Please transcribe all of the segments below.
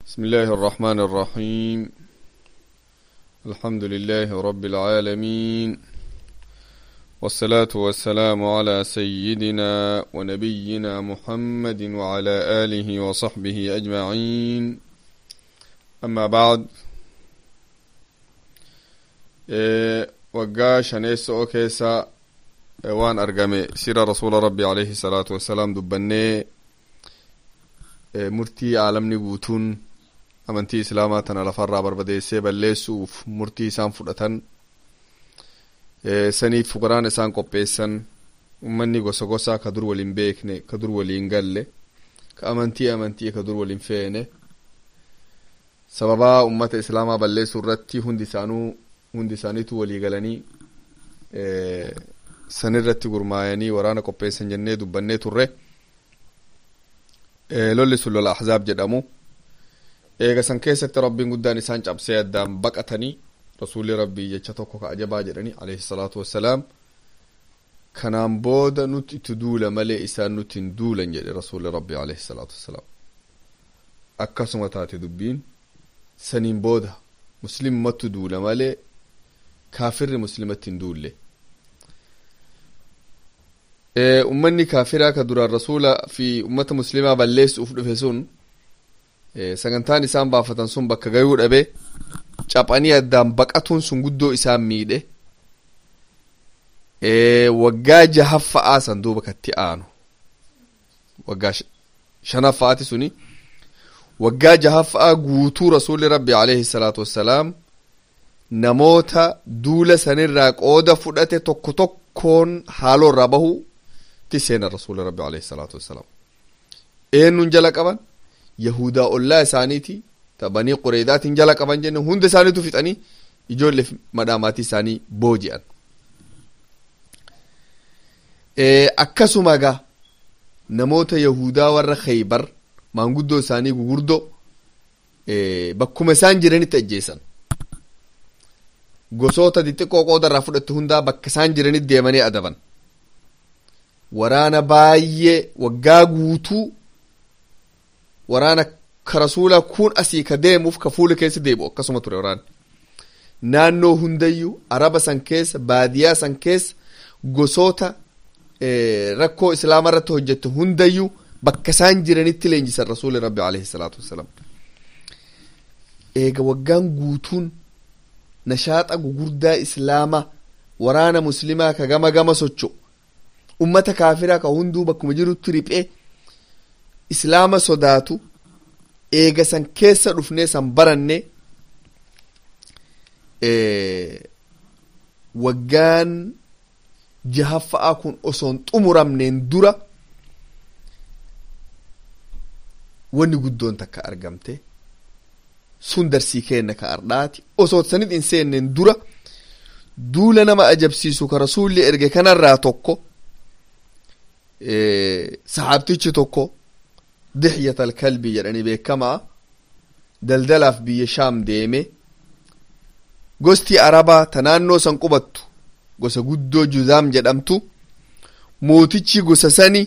بسم الله الرحمن الرحيم الحمد لله رب العالمين والصلاة والسلام على سيدنا ونبينا محمد وعلى آله وصحبه أجمعين أما بعد إيه waggaa shaneessoo keessa waan argame sira rasuula rabbi alayhi salaatu wassalaam dubbannee murtii aalamni guutuun amantii islaamaa tana lafarraa barbadeessee balleessuuf murtii isaan fudhatan saniif fuqaraan isaan qopheessan ummanni gosa gosaa ka dur waliin beekne ka dur waliin galle ka amantii amantii ka dur waliin feene sababaa ummata islaamaa balleessuu irratti hundi isaanuu hundi isaaniitu walii galanii sanirratti gurmaayanii waraana qopheessan jennee dubbannee turre lolli sun lola ahzaab jedhamu eega san keessatti rabbiin guddaan isaan cabsee addaan baqatanii rasuulli rabbii jecha tokko ka ajabaa jedhanii alayhi salaatu wassalaam kanaan booda nuti itti duula malee isaan nuti hin duulan jedhe rasuulli rabbii alayhi salaatu wassalaam akkasuma taate dubbiin saniin booda muslimmatu duula malee kaafirri muslimatti hin duulle ummanni kaafiraa ka duraan rasuula fi ummata muslimaa balleessuuf dhufe sun sagantaan isaan baafatan sun bakka gayuu dhabe caphanii addaan baqatuun sun guddoo isaan miidhe waggaa jahaffa'aa san duuba katti aanu waggaa shanaffaati suni waggaa jahaffa'aa guutuu rasuulli rabbi alayhi salaatu wassalaam namoota duula sanirraa qooda fudhate tokko tokkoon haaloo irraa bahu ti seena rasuula rabbi alayhi salaatu wassalaam eenyuun jala qaban yahudaa ollaa isaaniiti ta banii qureedaatiin jala qaban jenne hunda isaaniitu fixanii ijoollee madhaamaatii isaanii booji'an akkasuma gaa namoota yahudaa warra khaybar maanguddoo isaanii gugurdoo bakkuma isaan jiranitti ajjeesan gosoota xixiqqoo qooda irraa fudhatte hundaa bakka isaan jiranitti deemanii adaban waraana baay'ee waggaa guutuu waraana ka rasuula kun asii ka deemuuf ka fuula keessa deebi'u akkasuma ture waraanni naannoo hundayyuu araba san keessa baadiyaa san keessa gosoota rakkoo islaama irratti hojjette hundayyuu bakka isaan jiranitti leenjisan rasuuli rabbi alayhi salaatu wassalaam eega waggaan guutuun nashaaxa gugurdaa islaamaa waraana muslimaa ka gama gama socho ummata kaafiraa ka hunduu bakkuma jirutti riphee islaama sodaatu eega san keessa dhufnee san baranne waggaan jahaffa'aa kun osoon xumuramneen dura wanni guddoon takka argamte sun darsii kenna ka ardhaati osoo sanit hin seenneen dura duula nama ajabsiisu ka rasuulli erge kanarraa tokko saxaabtichi tokko dixyat alkalbii jedhanii beekamaa daldalaaf biyya shaam deeme gosti arabaa ta naannoo san qubattu gosa guddoo juzaam jedhamtu mootichi gosa sani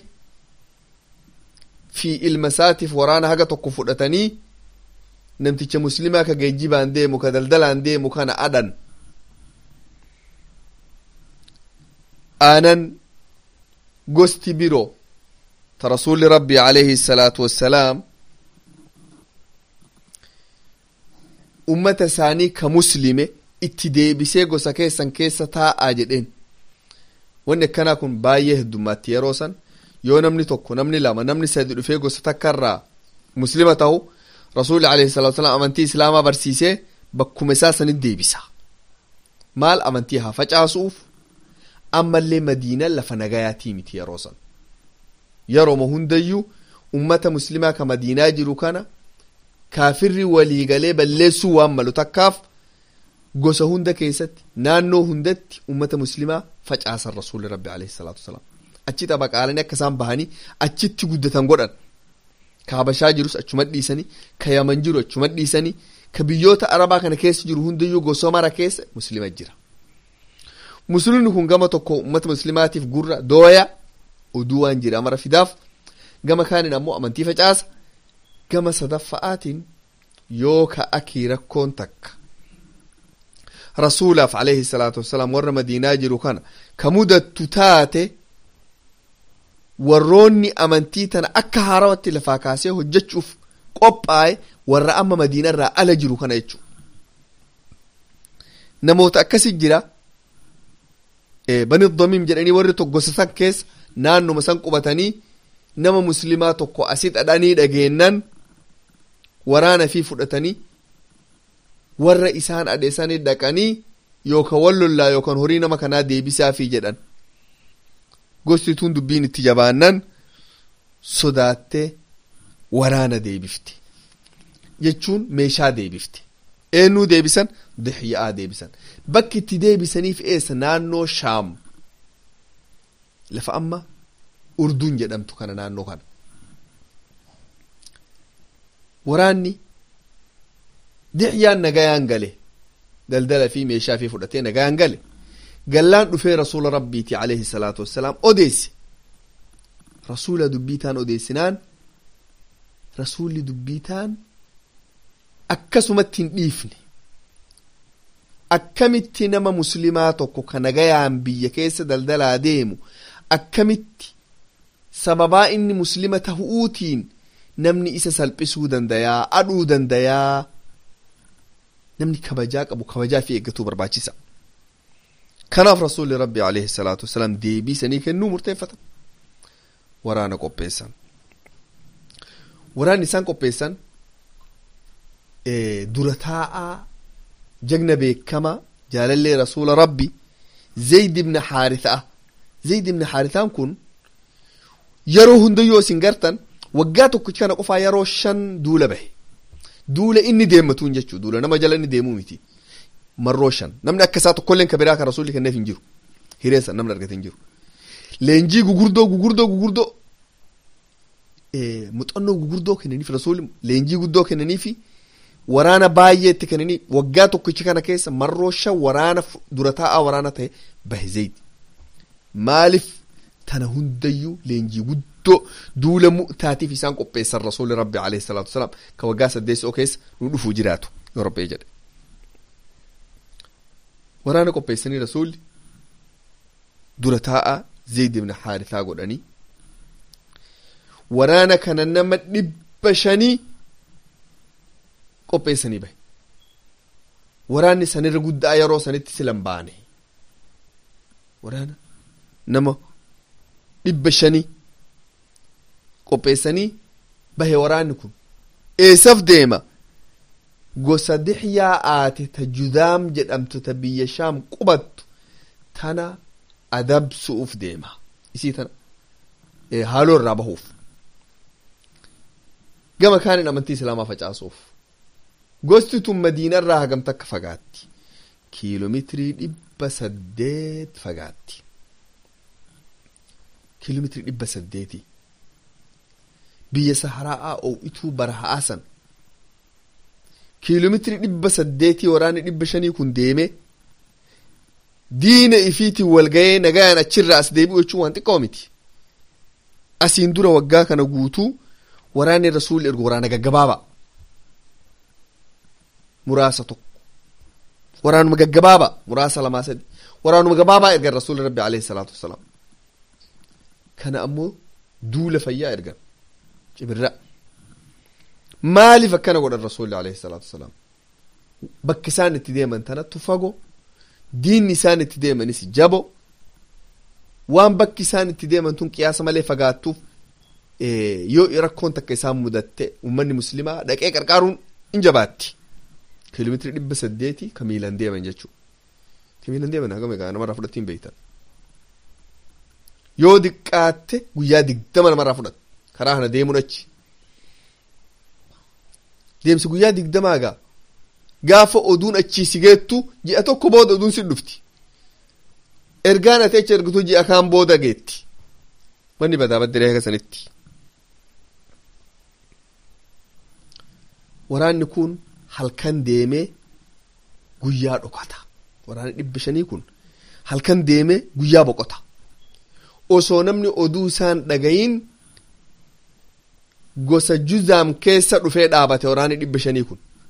fi ilma isaatiif waraana haga tokko fudhatanii namticha muslimaa ka geejjibaan deemu ka daldalaan deemu kana adhan aanan gosti biroo ta rasuulli rabbi alayhi salaatu wassalaam ummata isaanii ka muslime itti deebisee gosa keessan keessa taa'aa jedheen wanni akkanaa kun baay'ee heddummaatti yeroo san yoo namni tokko namni lama namni sadi dhufee gosa takkarraa muslima ta'u rasuulli alayhi salatu wasalam amantii islaamaa barsiisee bakkuma isaa sanit deebisa maal amantii haa facaasuuf ammallee madiinaan lafa nagayaatii miti yeroo san yerooma hundayyuu ummata muslimaa ka madiinaa jiru kana kaafirri waliigalee balleessuu waan malu takkaaf gosa hunda keessatti naannoo hundatti ummata muslimaa facaasan rasuulli rabbi alayhi salaatu wasalaam achi xabaqaalanii akka isaan bahanii achitti guddatan godhan ka habashaa jirus achuma dhiisanii ka yaman jiru achuma dhiisanii ka biyyoota arabaa kana keessa jiru hundayyuu gosa mara keessa muslima jira muslimni kun gama tokko ummata muslimaatiif gurra dooya oduu waan jira mara fidaaf gama kaanin ammoo amantii facaasa gama sadaffa'aatiin yoo ka akii rakkoon takka rasuulaaf alayhi salaatu wassalaam warra madiinaa jiru kana ka mudattu taate warroonni amantii tana akka haarawatti lafaa kaasee hojjechuuf qophaa'e warra amma madiina irraa ala jiru kana jechuu namoota akkasi jira bani damiim jedhanii warri tokkosa san keessa naannuma san qubatanii nama muslimaa tokko asi dhadhanii dhageennan waraana fi fudhatanii warra isaan adheessanii dhaqanii yookaan wal lollaa yookaan horii nama kanaa deebisaafii jedhan gostituun dubbiin itti jabaannan sodaattee waraana deebifte jechuun meeshaa deebifte eenyuu deebisan dixya'aa deebisan bakki itti deebisaniif eessa naannoo shaam lafa amma urduun jedhamtu kana naannoo kana waraanni dixyaan nagayaan gale daldala fi meeshaa fi fudhatee nagayaan gale gallaan dhufee rasuula rabbiiti alayhi salaatu wassalaam odeesse rasuula dubbiitaan odeessinaan rasuulli dubbiitaan akkasumatti hin dhiifne akkamitti nama muslimaa tokko ka nagayaan biyya keessa daldalaa deemu akkamitti sababaa inni muslima tahuutiin namni isa salphisuu dandayaa adhuu dandayaa namni kabajaa qabu kabajaa fi eeggatuu barbaachisa kanaaf rasuulli rabbi alayhi salaatu wasalaam deebii sanii kennuu murteeffatan waraana qopheessan waraanni isaan qopheessan dura taa'aa jagna beekama jaalallee rasuula rabbi zayd ibna haarithaa zayd ibna haarithaan kun yeroo hundayyoo isin gartan waggaa tokkicha kana qofaa yeroo shan duula bahe duula inni deemmatuun jechuu duula nama jala inni deemuu miti marroo shan namni akka isaa tokkolleen ka biraa ka rasuulli kenneef hin jiru hireessan namni argate hin jiru leenjii gugurdoo gugurdoo gugurdoo muuxannoo gugurdoo kennaniif rasuulli leenjii guddoo kennaniifi waraana baay'ee itti kennanii waggaa tokkicha kana keessa marroo shan waraana dura taa'aa waraana ta'e bahe zayd maaliif tana hundayyuu leenjii guddoo duula mu'taatiif isaan qopheessan rasuulli rabbi alayhi salaatu wasalaam ka waggaa saddeessoo keessa nu dhufuu jiraatu yoo rabbee jedhe waraana qopheessanii rasuulli dura taa'aa zayd ibn haarithaa godhanii waraana kana nama dhibba shanii qopheessanii bahe waraanni sanirra guddaa yeroo sanitti silan baane waraana nama dhibba shanii qopheessanii bahe waraanni kun eessaf deema gosa dixyaa aate ta judaam jedhamtu ta biyya shaam qubattu tana adabsuuf deema isii tana haaloo irraa bahuuf gama kaanin amantii islaamaa facaasuuf gosti tun madiina irraa hagam takka fagaatti kiiloomeetirii dhibba saddeet fagaatti kiiloomeetirii dhibba saddeeti biyya saharaa oowituu baraha'aa san kiiloomeetirii dhibba saddeetii waraanni dhibba shanii kun deeme diina ifiitiin walgayee nagayaan achirraa as deebi'u jechuun waan xiqqoo miti asiin dura waggaa kana guutuu waraanni rasuulli ergu waraana gaggabaabaa muraasa tokko waraanuma gaggabaabaa muraasa lamaa sadi waraanuma gabaabaa ergan rasuulli rabbi alayhi salaatu wassalaam kana ammoo duula fayyaa ergan cibirra maaliif akkana godhan rasuulli alayhi salaatu wassalaam bakki isaan itti deeman tanattu fago diinni isaan itti deemanis jabo waan bakki isaan itti deeman tun qiyaasa malee fagaattuuf yoo rakkoon takka isaan mudatte ummanni muslimaa dhaqee qarqaaruun in jabaatti kiiloomeetirii dhibba saddeeti ka miilan deeman jechuu ka miilan deeman hagam egaa namarraa fudhattiin beeytan yoo diqqaatte guyyaa digdama namarraa fudhata karaa kana deemuun achi deemsi guyyaa digdamaa egaa gaafa oduun achii si geettu ji'a tokko booda oduun si dhufti ergaan ati achi ergitu ji'a kaan booda geetti wanni badaa baddiree akka sanitti waraanni kun halkan deemee guyyaa dhokata waraanni dhibba shanii kun halkan deemee guyyaa boqota osoo namni oduu isaan dhagayin gosa juzaam keessa dhufee dhaabate waraanni dhibba shanii kun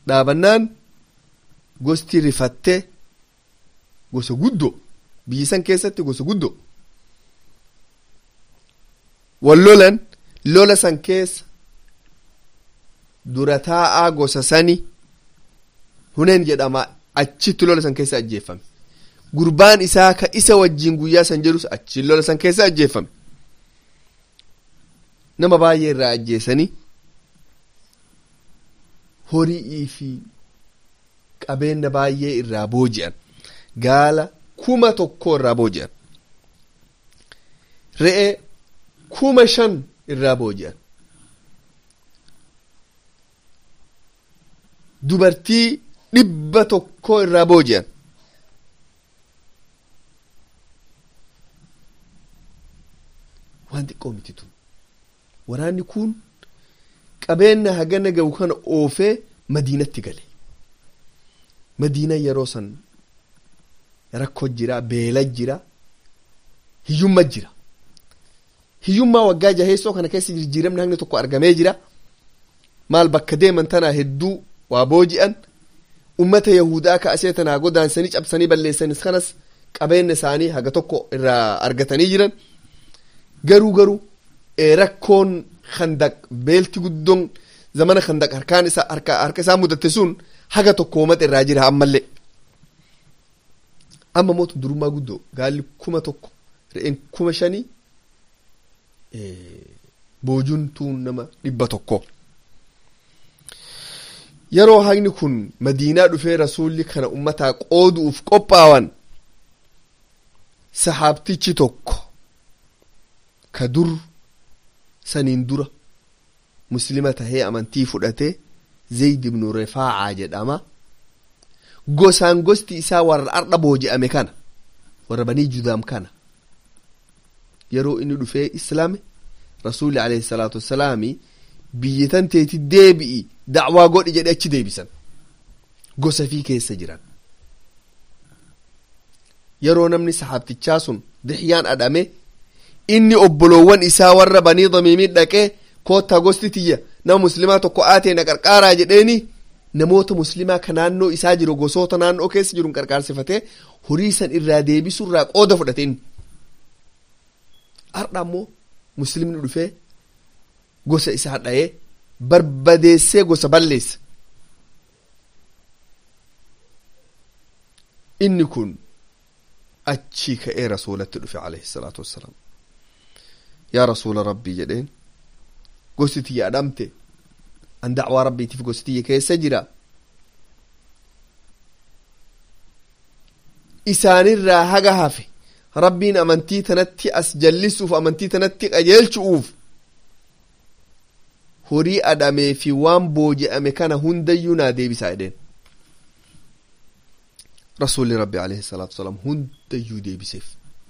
dhaabannaan gosti rifattee gosa guddo biyyi san keessatti gosa guddo wal lolan lola san keessa dura taa'aa gosa sani huneen jedhama achitti lola san keessa ajjeeffame gurbaan isaa ka isa wajjin guyyaa san jedhus achi lola san keessa ajjeeffame nama baay'ee irraa ajjeesanii horii fi qabeenya baay'ee irraa booji'an gaala kuma tokko irraa booji'an re'ee kuma shan irraa booji'an dubartii dhibba tokko irraa booji'an waan xiqqoo miti tun waraanni kun qabeenya hagana ga'u kana oofee madiinatti gale madiina yeroo san rakkoo jira beela jira hiyyumma jira hiyyummaa waggaa jaheessoo kana keessa jijjiiramni hangni tokko argamee jira maal bakka deeman tanaa hedduu waa booji'an ummata yahudaa ka'asee tanaa godaansanii cabsanii balleessanis kanas qabeenya isaanii haga tokko irraa argatanii jiran garuu garuu rakkoon khandaq beelti guddoon zamana khandaq harkaan isaa harka harka isaa mudatte sun haga tokko uummata irraa jira ammallee amma mootu durummaa guddoo gaalli kuma tokko re'een kuma shanii boojuun tuun nama dhibba tokko yeroo hagni kun madiinaa dhufee rasuulli kana ummataa qoodu'uuf qophaawan sahaabtichi tokko ka dur saniin dura muslima tahee amantii fudhatee zayd ibnu rifaacaa jedhama gosaan gosti isaa warra ardha booji'ame kana warra banii judaam kana yeroo inni dhufee islaame rasuulli alayhi salaatu wassalaami biyyitan teeti deebi'i dacwaa godhi jedhe achi deebisan gosa fii keessa jiran yeroo namni sahaabtichaa sun dixyaan adhame inni obboloowwan isaa warra banii damiimii dhaqee koottaa gosti tiyya nama muslimaa tokko aatee na qarqaaraa jedheeni namoota muslimaa ka naannoo isaa jiru gosoota naannoo keessa jiru qarqaarsifatee horii san irraa deebisurraa qooda fudhate inni har'a ammoo muslimni dhufee gosa isaa dha'ee barbadeessee gosa balleessa inni kun achii ka'ee rasuulatti dhufe alayhi salaatu wassalaam yaa rasuula rabbii jedheen gosti tiyya adhamte an dacwaa rabbiitiif gosti tiyya keessa jira isaanirraa haga hafe rabbiin amantii tanatti as jallisuuf amantii tanatti qajeelchu'uuf horii adhamee fi waan booji'ame kana hundayyuu naa deebisaa jedheen rasuulli rabbi alayhi salaatu wasalaam hundayyuu deebiseef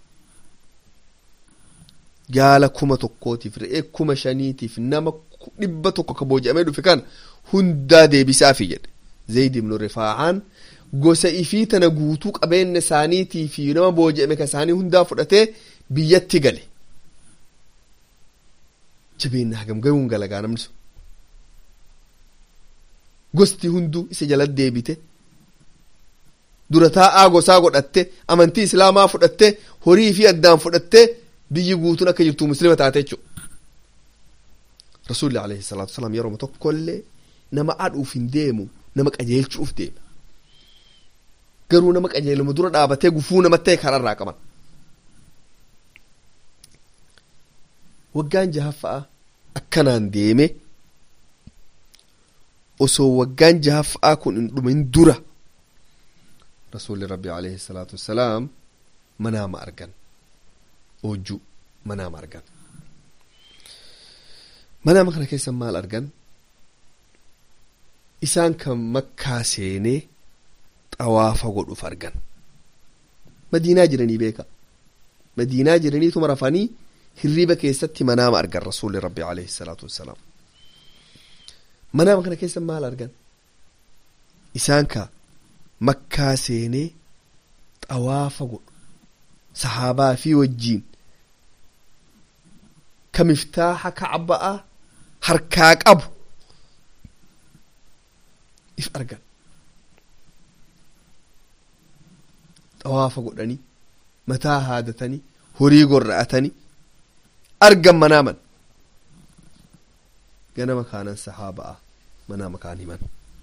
gaala kuma tokkootiif re'ee kuma shaniitiif nama dhibba tokko ka booji'amee dhufe kana hundaa deebisaafi jedhe zayd ibnu rifaacaan gosa ifii tana guutuu qabeenya isaaniitii fi nama booji'ame ka isaanii hundaa fudhatee biyyatti gale jabeenya hagam garuun galagaa namni sun gosti hunduu isa jala deebite dura taa'aa gosaa godhatte amantii islaamaa fudhatte horii fi addaan fudhatte biyyi guutuun akka jirtu muslima taate jechuudha. Rasuulli alayhi salaatu wasalaam yeroo tokkollee nama adhuuf hin deemu nama qajeelchuuf deema. Garuu nama qajeeluma dura dhaabatee gufuu namatti ta'e kararraa qaban. Waggaan jahaffaa akkanaan deeme osoo waggaan jahaffaa kun hin dhumin dura rasuulli rabbi alayhi salaatu wassalaam manaama argan. oojjuu manaama argan manaama kana keessa maal argan isaan kan makkaa seenee xawaafa godhuuf argan madiinaa jiranii beeka madiinaa jiraniituma rafanii hirriba keessatti manaama argan rasuulli rabbi alayhi salaatu wassalaam manaama kana keessa maal argan isaan ka makkaa seenee xawaafa godhu sahaabaa fi wajjiin ka miftaaxa kacba'a harkaa qabu if argan xawaafa godhanii mataa haadatanii horii gorra'atanii argan manaaman ganama kaanan sahaabaa manaama kaan himan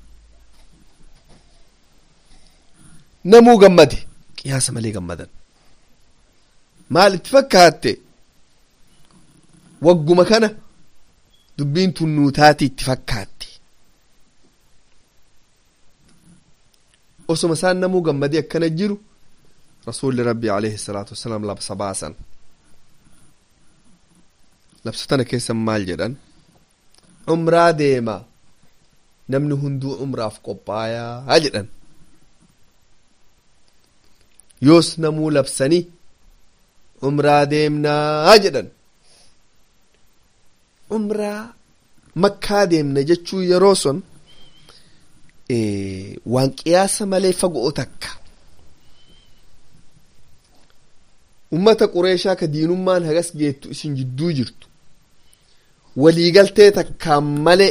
namuu gammade qiyaasa malee gammadan maal itti fakkaatte wagguma kana dubbiin tunnuutaati itti fakkaatti osoma isaan namuu gammadee akkana jiru rasuulli rabbi alayhi salaatu wassalaam labsa baasan labsa tana keessan maal jedhan umraa deema namni hunduu umraaf qophaayaa jedhan yoos namuu labsanii umraa deemnaa jedhan umraa makkaa deemna jechuu yeroo son waan qiyaasa malee fagoo takka ummata qureeshaa ka diinummaan hagas geettu isin jidduu jirtu waliigaltee takkaan malee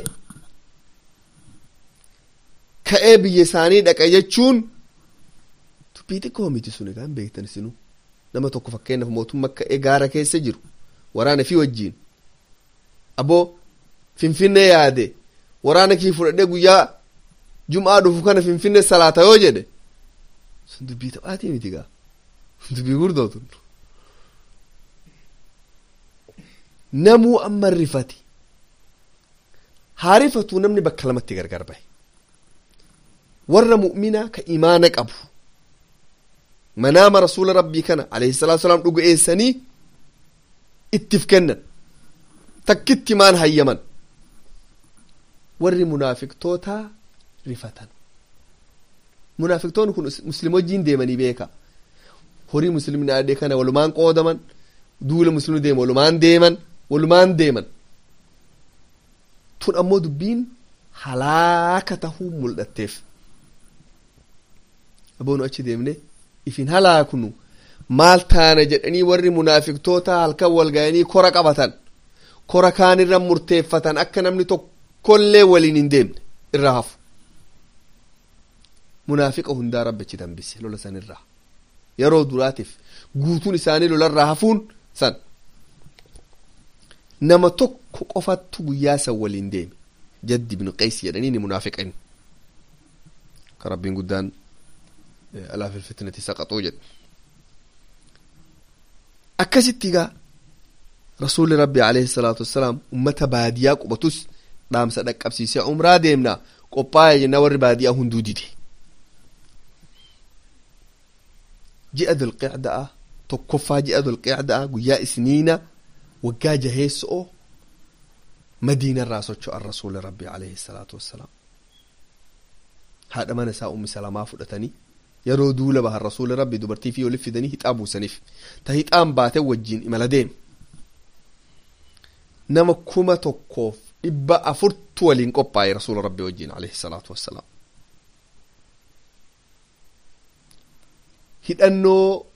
ka'ee biyya isaanii dhaqa jechuun dubbii xiqqoo miti sun egaa hin beektan isinu nama tokko fakkeenyaaf mootummaa ka'ee gaara keessa jiru waraana fi wajjiin aboo finfinnee yaade waraana kii fudhadhee guyyaa jum'aa dhufu kana finfinnee salaata yoo jedhe sun dubbii taphaatii miti gaa dubbii gurdootu namuu amma rifati haa rifatuu namni bakka lamatti gargar bahe warra mu'minaa ka imaana qabu manaama rasuula rabbii kana alayhi salaatu salaam dhuga'eessanii ittif kennan takkitti maan hayyaman warri munaafiqtootaa rifatan munaafiqtoonni kun muslim wajjiin deemanii beeka horii muslimni adee kana walumaan qoodaman duula muslimni deema walumaan deeman walumaan deeman tun ammoo dubbiin halaaka tahuu mul'atteef aboonu achi deemne ifin halaaknu maal taana jedhanii warri munaafiqtoota halkan wal ga'anii kora qabatan kora kaanirra murteeffatan akka namni tokkollee waliin hin deemne irraa hafu munaafiqa hundaa rabbichi dambise lola san irraa yeroo duraatiif guutuun isaanii lolarraa hafuun san nama tokko qofattu guyyaa san waliin deeme jaddi ibnu qays jedhanii ni munaafiqan ka rabbiin guddaan alaa fil fitnati saqaxuu jedhe akkasitti gaa rasuulli rabbi alayhi salaatu wassalaam ummata baadiyaa qubatus dhaamsa dhaqqabsiisee umraa deemnaa qophaa'e jenna warri baadiyaa hunduu dide ji'a dulqicda'a tokkoffaa ji'a dulqicda'a guyyaa isniina waggaa jaheessoo madiinarraa socho'an rasuuli rabbi alayhi salaatu wassalaam haadha mana isaa ummi salamaa fudhatanii yeroo duula bahan rasuuli rabbi dubartii fi olif fidanii hixaa buusaniif ta hixaan baate wajjiin imala deeme nama kuma tokkoof dhibba afurtu waliin qophaa'e rasuula rabbi wajjiin alayhi salaatu wassalaam hidhannoo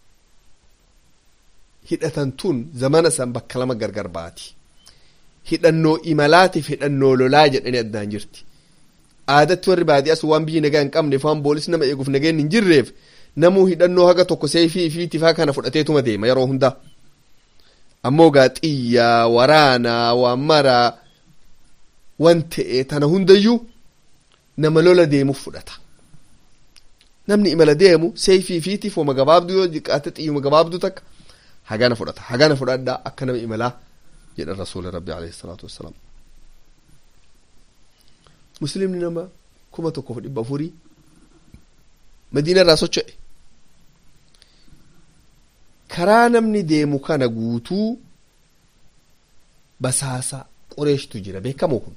hidhatan tun zamana san bakka lama gargar baati hidhannoo imalaatiif hidhannoo lolaa jedhanii addaan jirti aadatti warri baadiyyaas waan biyyi nagaa hin qabneef waan boolis nama eeguuf nageen hin jirreef namuu hidhannoo haga tokko seefii fi tifaa kana fudhateetuma deema yeroo hundaa ammoo gaa xiyyaa waraanaa waan maraa wan ta'e tana hundayyuu nama lola deemuuf fudhata namni imala deemu seefii fi tifooma gabaabduu yoo jiqqaate xiyyuma gabaabduu takka hagana fudhata hagana fudhadhaa akka nama imalaa jedhan rasuuli rabbi alayhi salaatu wassalaam muslimni nama kuma tokkoof dhibba afurii madiina irraa socho'e karaa namni deemu kana guutuu basaasa qureeshtu jira beekamoo kun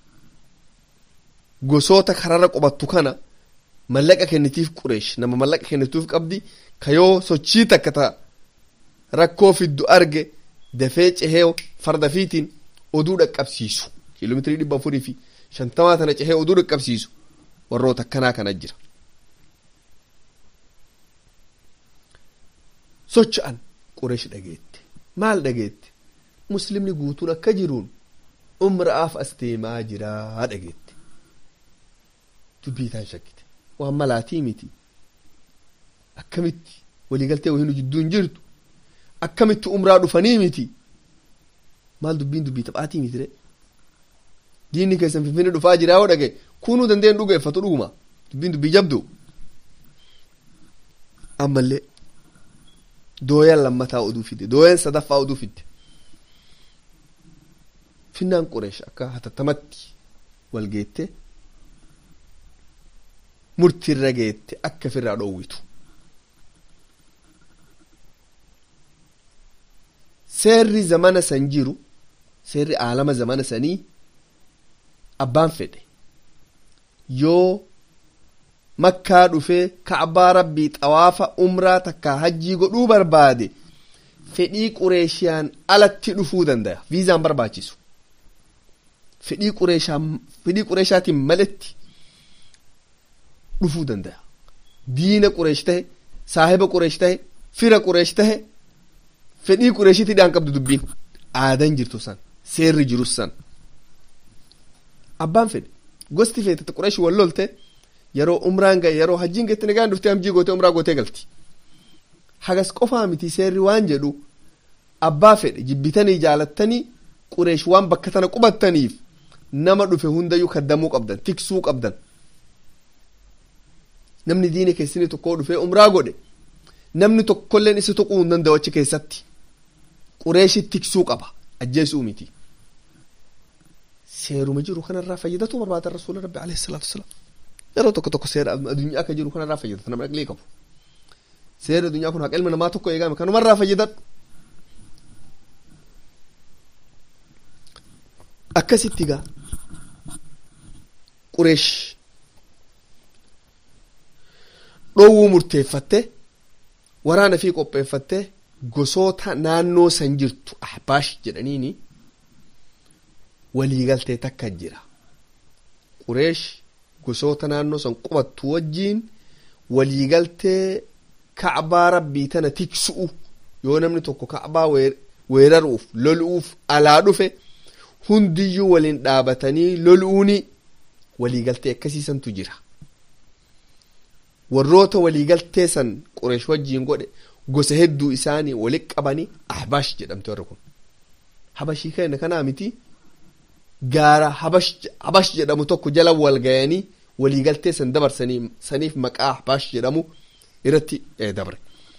gosoota kararra qubattu kana mallaqa kennitiif qureesh nama mallaqa kennituuf qabdi ka yoo sochii takka ta rakkoo fiddu arge dafee cehee farda fiitiin oduu dhaqqabsiisu kiiloomeetirii dhibba afurii fi shantamaa tana cehee oduu dhaqqabsiisu warroota akkanaa kana jira socho'an qureesh dhageette maal dhageette muslimni guutuun akka jiruun umra'aaf as deemaa jiraa dhageette dubbii isaan shakkite waan malaatii miti akkamitti waliigaltee wahinu jidduu hin jirtu akkamitti umraa dhufanii miti maal dubbiin dubbii taphaatii miti re diinni keessan finfinne dhufaa jiraa yoo dhage kunuu dandeen dhugeeffatu dhuguma dubbiin dubbii jabdu ammallee dooyan lammataa oduu fide dooyan sadaffaa oduu fidde finnaan qureesh akka hatattamatti wal geette murtiirra geette akka ofirraa dhoowwitu seerri zamana san jiru seerri aalama zamana sanii abbaan fedhe yoo makkaa dhufee ka'baa rabbii xawaafa umraa takkaa hajjii godhuu barbaade fedhii qureeshiyaan alatti dhufuu danda'a viizaan barbaachisu fedhii qureeshaan fedhii qureeshaatiin maletti dhufuu danda'a diina qureesh tahe saahiba qureesh tahe fira qureesh tahe fedhii qureeshitti dhaan qabdu dubbiin aadan jirtu san seerri jirus san abbaan fedhe gosti feetete qureesh wal lolte yeroo umraan ga'e yeroo hajjiin geette nagaan dhuftee hamjii gootee umraa gootee galti hagas qofaa miti seerri waan jedhu abbaa fedhe jibbitanii jaalattanii qureesh waan bakka tana qubattaniif nama dhufe hundayyuu kaddamuu qabdan tiksuu qabdan namni diina keessanii tokkoo dhufee umraa godhe namni tokkolleen isa tuquu hin danda'u achi keessatti qureeshi tiksuu qaba ajjeesuu miti seeruma jiru kanarraa fayyadatu barbaada rasuula rabbi alayhi salaatu wasalaam yeroo tokko tokko seera addunyaa akka jiru kanarraa fayyadatu nama dhaqlee qabu seera addunyaa kun haqa ilma namaa tokko eegame kanumarraa fayyadadhu akkasitti gaa qureesh dhoowwuu murteeffatte waraana fi qopheeffatte gosoota naannoo san jirtu ahbaash jedhaniini waliigaltee takka jira qureesh gosoota naannoo san qubattu wajjiin waliigaltee ka'baa rabbii tana tiksu'u yoo namni tokko ka'baa weeraruuf lolu'uuf alaa dhufe hundiyyuu waliin dhaabatanii lolu'uuni waliigaltee akkasiisantu jira warroota waliigaltee san qureesh wajjiin godhe gosa hedduu isaanii walitti qabanii ahbaash jedhamte warri kun habashii kenna kanaa miti gaara habash jedhamu tokko jala wal gayanii waliigaltee san dabarsanii saniif maqaa ahbaash jedhamu irratti dabre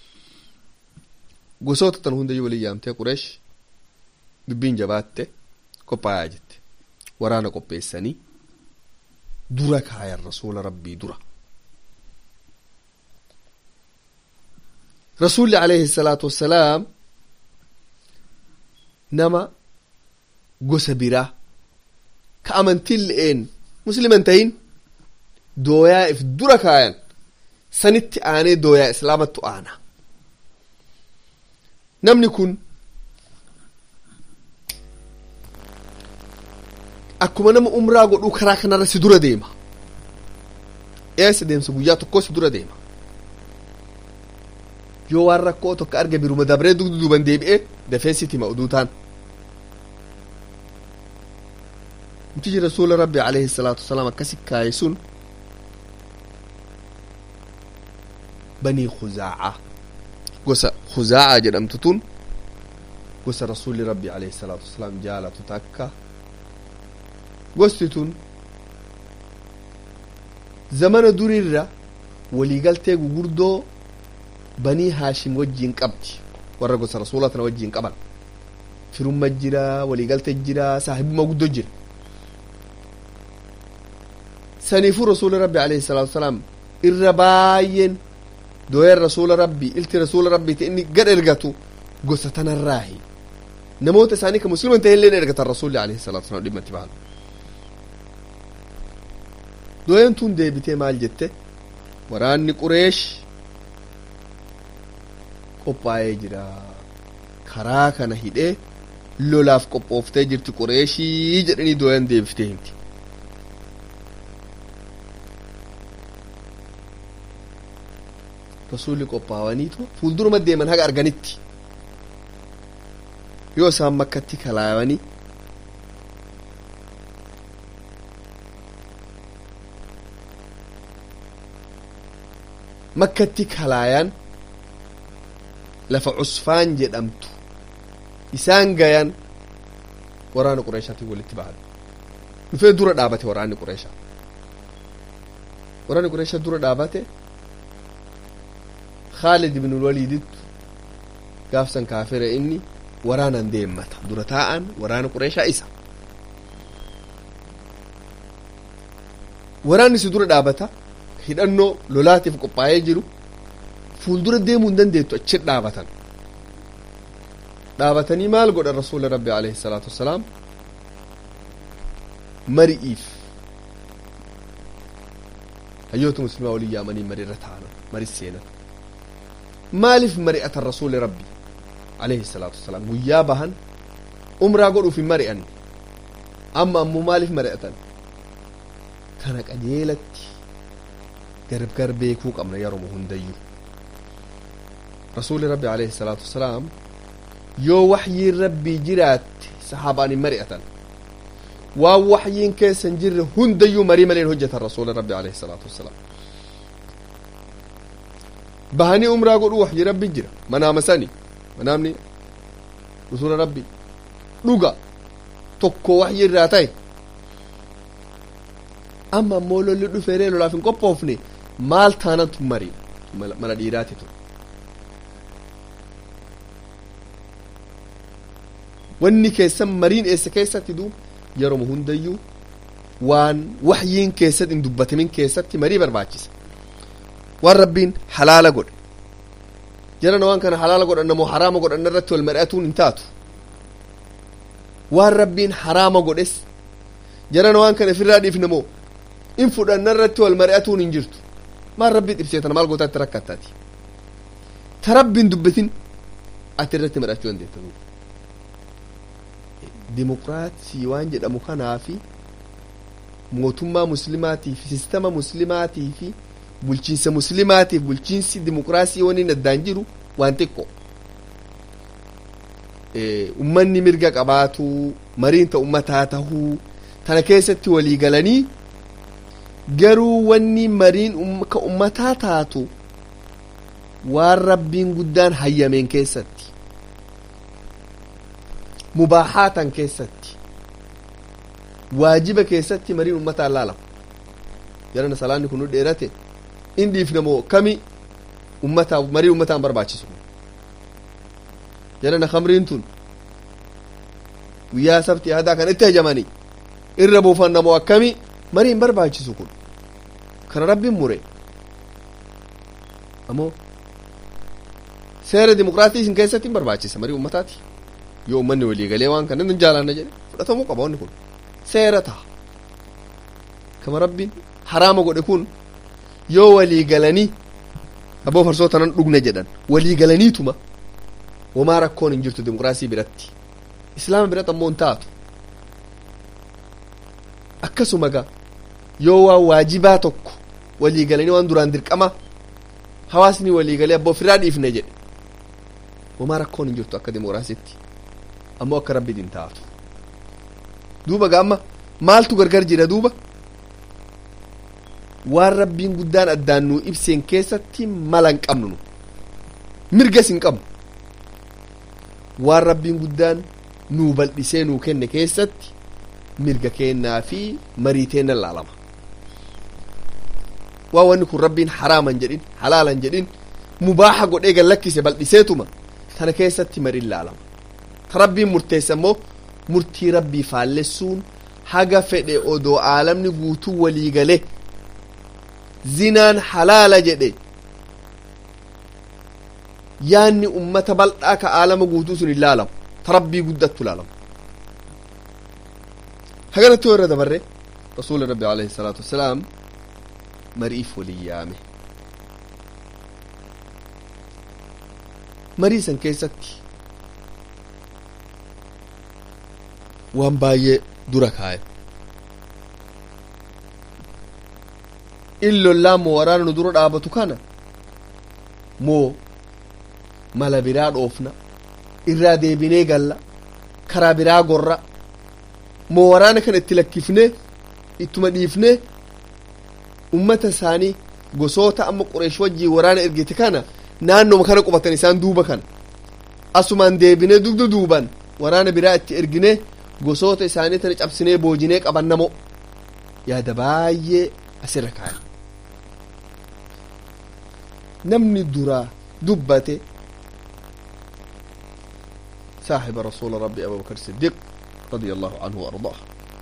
gosoota tan hundayyuu walii yaamtee qureesh dubbiin jabaatte qophaayaa jette waraana qopheessanii dura kaayan rasuula rabbii dura rasuulli alayhi salaatu wassalaam nama gosa biraa ka amantiin le'een musliman tahin dooyaa if dura kaayan sanitti aanee dooyaa islaamattu aana namni kun akkuma nama umraa godhuu karaa kanarra si dura deema eessa deemsa guyyaa tokkoo si dura deema yoo waan rakkoo tokko arge biruma dabree dugda duuban deebi'ee dafee sitti hima oduu taan mutichi rasuula rabbi alayhi salaatu wasalaam akkasi kaaye sun banii khuzaaca gosa khuzaaca jedhamtu tun gosa rasuulli rabbi alayhi salaatu wasalaam jaalatu takka gosti tun zamana durirra waliigaltee gugurdoo banii haashim wajjiin qabdi warra gosa rasuula tana wajjiin qaban firumma jira waliigalte jira saahibumma guddoo jira saniifuu rasuula rabbi alayhi salaatu wasalaam irra baay'een dooyan rasuula rabbi ilti rasuula rabbi ta inni gad ergatu gosa tanarraahi namoota isaanii ka musliman ta'e illee ergatan rasuulli alayhi salaatu wasalaam dhimma itti bahan dooyan tun deebitee maal jette waraanni qureesh qophaa'ee jira karaa kana hidhee lolaaf qophooftee jirti qureeshii jedhanii dooyan deebiftee himti rasuulli qophaa'aniitu fuulduruma deeman haga arganitti yoo isaan makkatti kalaayanii makkatti kalaayaan lafa cusfaan jedhamtu isaan gayan waraana qureeshaatiin walitti bahan dhufee dura dhaabate waraanni qureeshaa waraanni qureeshaa dura dhaabate khaalid ibn waliidittu gaafsan kaafira inni waraanan deemmata dura taa'an waraana qureeshaa isa waraanni si dura dhaabata hidhannoo lolaatiif qophaa'ee jiru fuuldura deemuu hin dandeettu achi dhaabatan dhaabatanii maal godhan rasuula rabbi alayhi salaatu wassalaam mari'iif hayyoota muslimaa waliin yaamanii mariirra ta'an mari seenan maaliif mari'atan rasuuli rabbi alayhi salaatu wassalaam guyyaa bahan umraa godhuuf hin mari'an amma ammoo maaliif mari'atan kana qajeelatti gargar beekuu qabna yeroo hundayyuu rasuuli rabbi alayhi salaatu wassalaam yoo waxyiin rabbii jiraatte sahaabaan hin mari'atan waan waxyiin keessa hin jirre hundayyuu marii maleen hojjetan rasuuli rabbi alayhi salaatu wassalaam bahanii umraa godhuu waxyi rabbi jira manaama sani manaamni rasuula rabbi dhuga tokko waxyi irraa ta'e amma ammoo lolli dhufeeree lolaaf hin qophoofne maal taanantu marii mana dhiiraati ture wanni keessan mariin eessa keessatti duuba yeroo hundayyuu waan waxyiin keessatti hin dubbatamin keessatti marii barbaachisa waan rabbiin halaala godhe jarana waan kana halaala godhanna moo haraama godhanna irratti wal mari'atuun hin taatu waan rabbiin haraama godhes jarana waan kana ofirraa dhiifne moo in fudhanna irratti wal mari'atuun hin jirtu maal rabbii xibseetana maal gootaa itti rakkattaati ta rabbiin dubbatin ati irratti mari'achuu dandeetta dimokiraatii waan jedhamu kanaa fi mootummaa muslimaatii fi sistema muslimaatii fi bulchiinsa muslimaatiif bulchiinsi dimokiraasii waniin addaan jiru waan xiqqo ummanni mirga qabaatuu mariin ta ummataa tahuu tana keessatti walii galanii garuu wanni mariin ka ummataa taatu waan rabbiin guddaan hayyameen keessatti mubaahaatan keessatti waajiba keessatti mariin ummataan laalama jarana salaanni kun nu dheerate in dhiifne moo kami ummataa marii ummataan barbaachisu jarana kamriin tun guyyaa sabti hadaa kan itti hajamanii irra buufanna moo akkami marii hin barbaachisu kun kana rabbiin mure ammoo seera dimokiraatii isin keessatti hin barbaachisa marii ummataati yoo ummanni walii galee waan kana hin jaalanna jedhe fudhatamuu qaba wanni kun seera taha kama rabbiin haraama godhe kun yoo walii galanii aboo farsoo tanan dhugne jedhan walii galaniituma wamaa rakkoon hin jirtu dimokiraasii biratti islaama biratti ammoo hin taatu akkasuma ga yoo waan waajibaa tokko walii galanii waan duraan dirqama hawaasni walii galee abboo ofirraa dhiifne jedhe wamaa rakkoon hin jirtu akka dimokiraasiitti ammoo akka rabbiin hin taatu duuba gaamma maaltu gargar jira duuba waan rabbiin guddaan addaan nuu ibseen keessatti mala hin qabnu nu mirgas hin qabnu waan rabbiin guddaan nuu bal'isee nuu kenne keessatti mirga kennaa fi marii teenna laalama waan wanni kun rabbiin haraaman jedhin halaalan jedhin mubaaha godhee gallakkise bal'iseetuma tana keessatti mariin laalama ta rabbiin murteessa immoo murtii rabbii faallessuun haga fedhe odoo aalamni guutuu walii gale zinaan halaala jedhe yaanni ummata bal'aa ka aalama guutuu sun hin laalamu ta rabbii guddattu laalamu haganatti yoo irra dabarre rasuuli rabbi alayhi salaatu wassalaam mariif walii yaame marii san keessatti waan baay'ee dura kaaye in lollaa moo waraana nu dura dhaabatu kana moo mala biraa dhoofna irraa deebinee galla karaa biraa gorra moo waraana kana itti lakkifnee ittuma dhiifnee ummata isaanii gosoota amma qureesh wajjii waraana ergite kana naannoma kana qubatan isaan duuba kana asumaan deebinee dugda duuban waraana biraa itti ergine gosoota isaanii tana cabsinee boojinee qabannamo yaada baay'ee asirra kaa'e namni duraa dubbate صاحب رسول ربي أبو بكر الصديق رضي الله عنه وأرضاه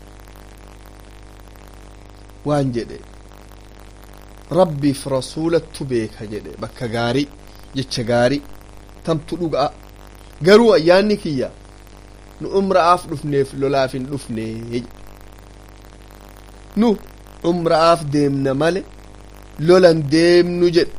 وان جدي ربي في رسولة تبيك جدي بكا غاري جتش غاري تم تلوغا غرو أياني كيا nu umra'aaf dhufneef lolaaf hin dhufne nu umra'aaf deemna male lolan deemnu jedhe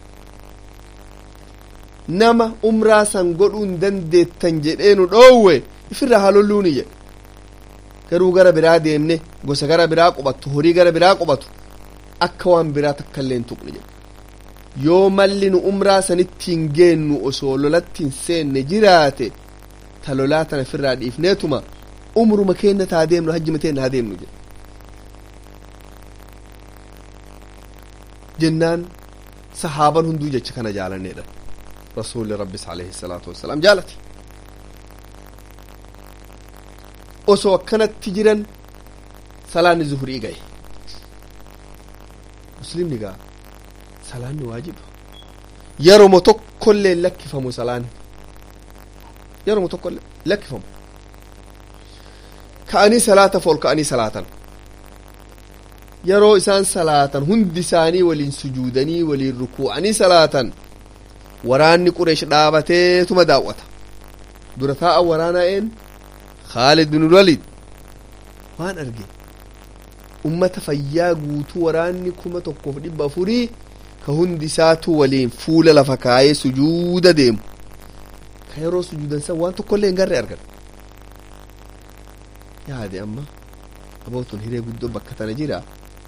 nama umraa san godhuu hin dandeettan jedhee nu dhoowwe ifirraa haa lolluuni jedhe garuu gara biraa deemne gosa gara biraa qubatu horii gara biraa qubatu akka waan biraa takka illee hin tuqne jedhe yoo malli nu umraa sanitti hin geennu osoo lolatti hin seenne jiraate ta lolaa tana ofirraa dhiifneetuma umruma keenna taa deemnu hajjima teenna haa deemnu jedhe jennaan sahaaban hunduu jecha kana jaalanneedha rasuulli rabbis alayhi salaatu wassalaam jaalate osoo akkanatti jiran salaanni zuhurii ga'e muslimni gaa salaanni waajiba yeroma tokkollee lakkifamu salaanni yeroma tokkollee lakkifamu ka'anii salaataaf ol ka'anii salaatan yeroo isaan salaatan hundi isaanii waliin sujuudanii waliin rukuu'anii salaatan waraanni qureesh dhaabateetuma daawwata dura taa'a waraanaa een khaalid bin walid waan arge ummata fayyaa guutuu waraanni kuma tokkoof dhibba afurii ka hundi isaatu waliin fuula lafa kaayee sujuuda deemu ka yeroo sujuudan san waan tokkollee hin garre argan yaade amma abootun hiree guddoo bakka tana jira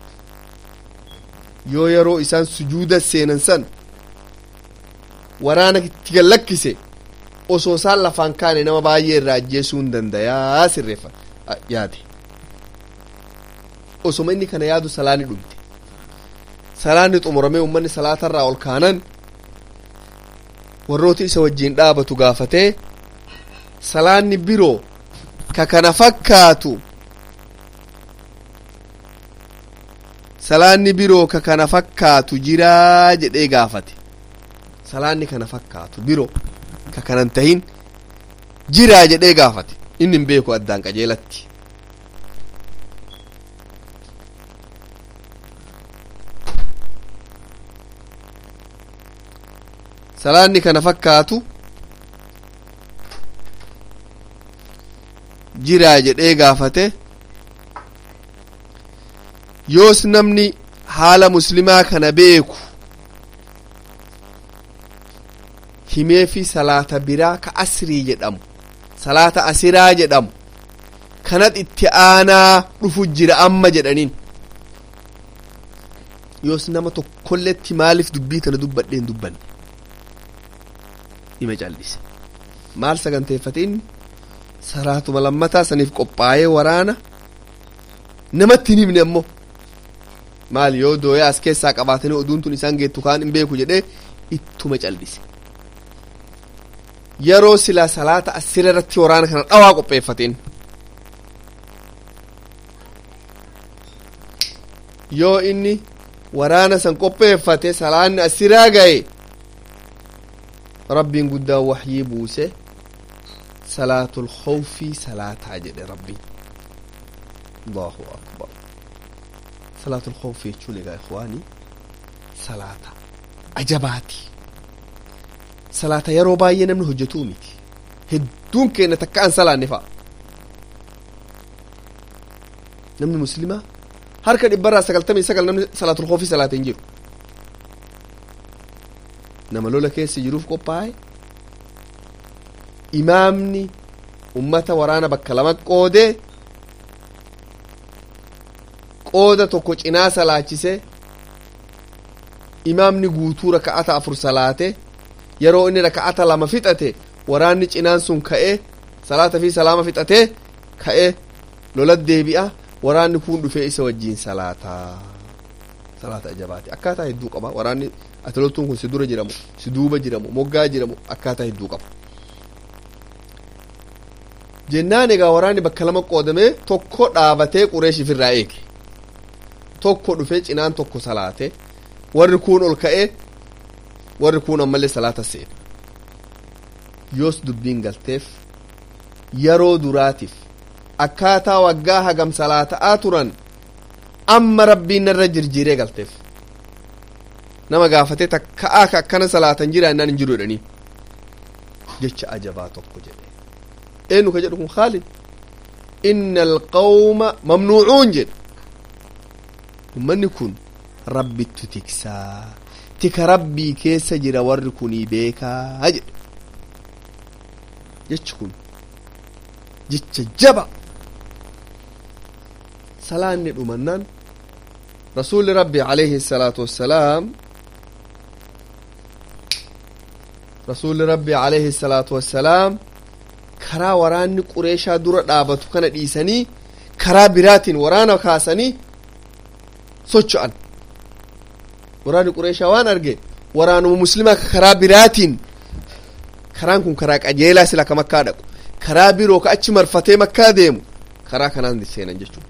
yoo yeroo isaan sujuuda seenan san waraana itti gallakkise osoo isaan lafaan kaane nama baay'ee irraa ajjeesuu hin dandayaa sirreeffa yaade osoma inni kana yaadu salaanni dhumte salaanni xumuramee ummanni salaatarraa ol kaanan warrooti isa wajjiin dhaabatu gaafatee salaanni biroo ka kana fakkaatu salaanni biroo ka kana fakkaatu jiraa jedhee gaafate salaanni kana fakkaatu biroo ka kanan tahin jiraa jedhee gaafate inni hin beeku addaan qajeelatti salaanni kana fakkaatu jiraa jedhee gaafate yoos namni haala muslimaa kana beeku himee fi salaata biraa ka asrii jedhamu salaata asiraa jedhamu kanat itti aanaa dhufu jira amma jedhaniin yoos nama tokkolletti maaliif dubbii tana dubbadhee hin dubbanne dhima callise maal saganteeffate inni salaatuma lammataa saniif qophaa'ee waraana namatti hin himne ammoo maal yoo dooyaa as keessaa qabaatanii oduun tun isaan geettu kaan hin beeku jedhee ittuma callise yeroo silaa salaata asira irratti waraana kana dhawaa qopheeffateen yoo inni waraana san qopheeffate salaanni asiraa gaye rabbiin guddaan waxyii buuse salaatul khawfii salaataa jedhe rabbiin allahu akbar salaatul khawfii jechuun egaa ikhwaanii salaata ajabaati salaata yeroo baay'ee namni hojjetuu miti hedduun keenya takka an salaanne fa'a namni muslimaa harka dhibbarraa sagaltamii sagal namni salaatul khawfii salaate hin jiru nama lola keessa jiruuf qophaa'e imaamni ummata waraana bakka lama qoodee qooda tokko cinaa salaachise imaamni guutuu raka'ata afur salaate yeroo inni raka'ata lama fixate waraanni cinaan sun ka'ee salaata fi salaama fixatee ka'ee lola deebi'a waraanni kun dhufee isa wajjiin salaataa salaata ajabaati akkaataa hedduu qaba waraanni ati loltuun kun si dura jiramu si duuba jiramu moggaa jiramu akkaataa hedduu qaba jennaan egaa waraanni bakka lama qoodamee tokko dhaabatee qureesh ifirraa eege tokko dhufee cinaan tokko salaate warri kuun ol ka'ee warri kuun ammallee salaata seene yoos dubbiin galteef yeroo duraatiif akkaataa waggaa hagam salaata'aa turan amma rabbiin narra jirjiiree galteef nama gaafatee takka'aa ka akkana salaatan jira innaan hin jiru jedhanii jecha ajabaa tokko jedhe eenyu ka jedhu kun khaalid inna alqawma mamnuucuun jedhe ummanni kun rabbittu tiksaa tika rabbii keessa jira warri kunii beekaa jedhe jechi kun jecha jaba salaanni dhumannaan rasuulli rabbi alayhi salaatu wassalaam rasuulli rabbi alayhi salaatu wassalaam karaa waraanni qureeshaa dura dhaabatu kana dhiisanii karaa biraatiin waraana kaasanii socho'an waraanni qureeshaa waan arge waraanuma muslimaa karaa biraatiin karaan kun karaa qajeelaa sila ka makkaa dhaqu karaa biroo ka achi marfatee makkaa deemu karaa kanaan seenan jechuudha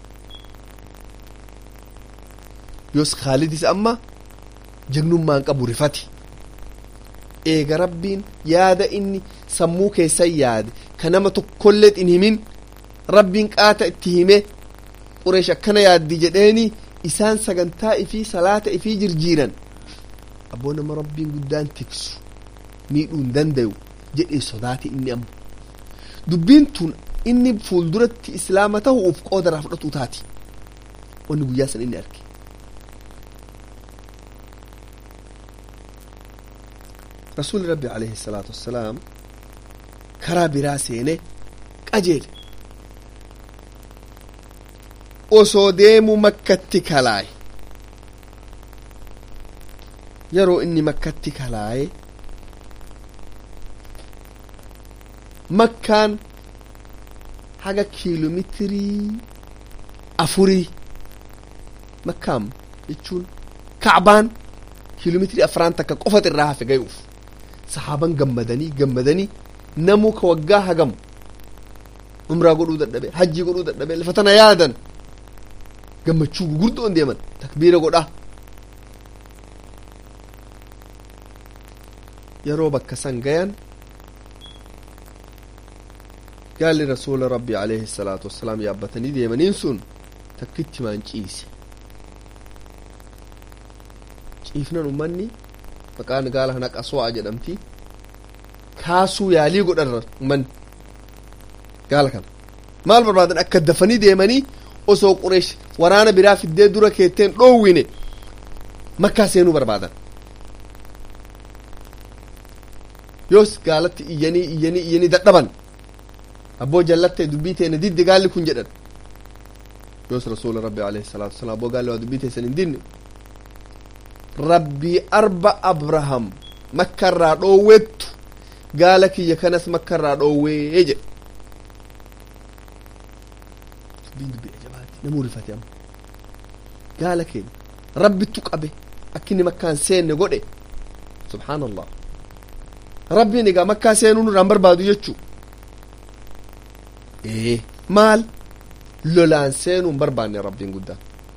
yoos khaalidis amma jagnummaan qabu rifate eega rabbiin yaada inni sammuu keessan yaade ka nama tokkolleet hin himin rabbiin qaata itti hime qureesh akkana yaaddi jedheeni isaan sagantaa ifii salaata ifii jirjiiran abboo nama rabbiin guddaan tiksu miidhuu hin dandayu jedhee sodaate inni amma dubbiin tun inni fuulduratti islaama tahuuf qoodaraa fudhatu taati wanni guyyaa san inni arge rasuuli rabbi alayhi salaatu wassalaam karaa biraa seene qajeele osoo deemu makkatti kalaaye yeroo inni makkatti kalaaye makkaan haga kiiloomeetirii afurii makkaan jechuun kacbaan kiiloomeetirii afraan takka qofat irraa hafe gayuuf sahaaban gammadanii gammadanii namuu ka waggaa hagamu umraa godhuu dadhabe hajjii godhuu dadhabe lafa tana yaadan gammachuu gugurdoon deeman takbiira godhaa yeroo bakka san gayan gaalli rasuula rabbi alayhi salaatu wassalaam yaabbatanii deemaniin sun takkitti maan ciise ciifnan ummanni maqaan gaala kana qaswaa jedhamti kaasuu yaalii godhan ummanni gaala kana maal barbaadan akka dafanii deemanii osoo qureesh waraana biraa fiddee dura keetteen dhoowwine makkaa seenuu barbaadan yoos gaalatti iyyanii iyyanii iyyanii dadhaban abboo jallatte dubbii teene didde gaalli kun jedhan yoos rasuula rabbi alayhi salaatu wasalaam abboo gaalli waa dubbii teessan hin dinne rabbii arba abraham makka irraa dhoowwettu gaala kiyya kanas makka irraa dhoowwee jedhe dubbiin dubbii ajabaati namuu rifate amma gaala keenya rabbittu qabe akkinni makkaan seenne godhe subhaanallah rabbiin egaa makkaa seenuu nurraan barbaadu jechuu ee maal lolaan seenuu hin barbaanne rabbiin guddaan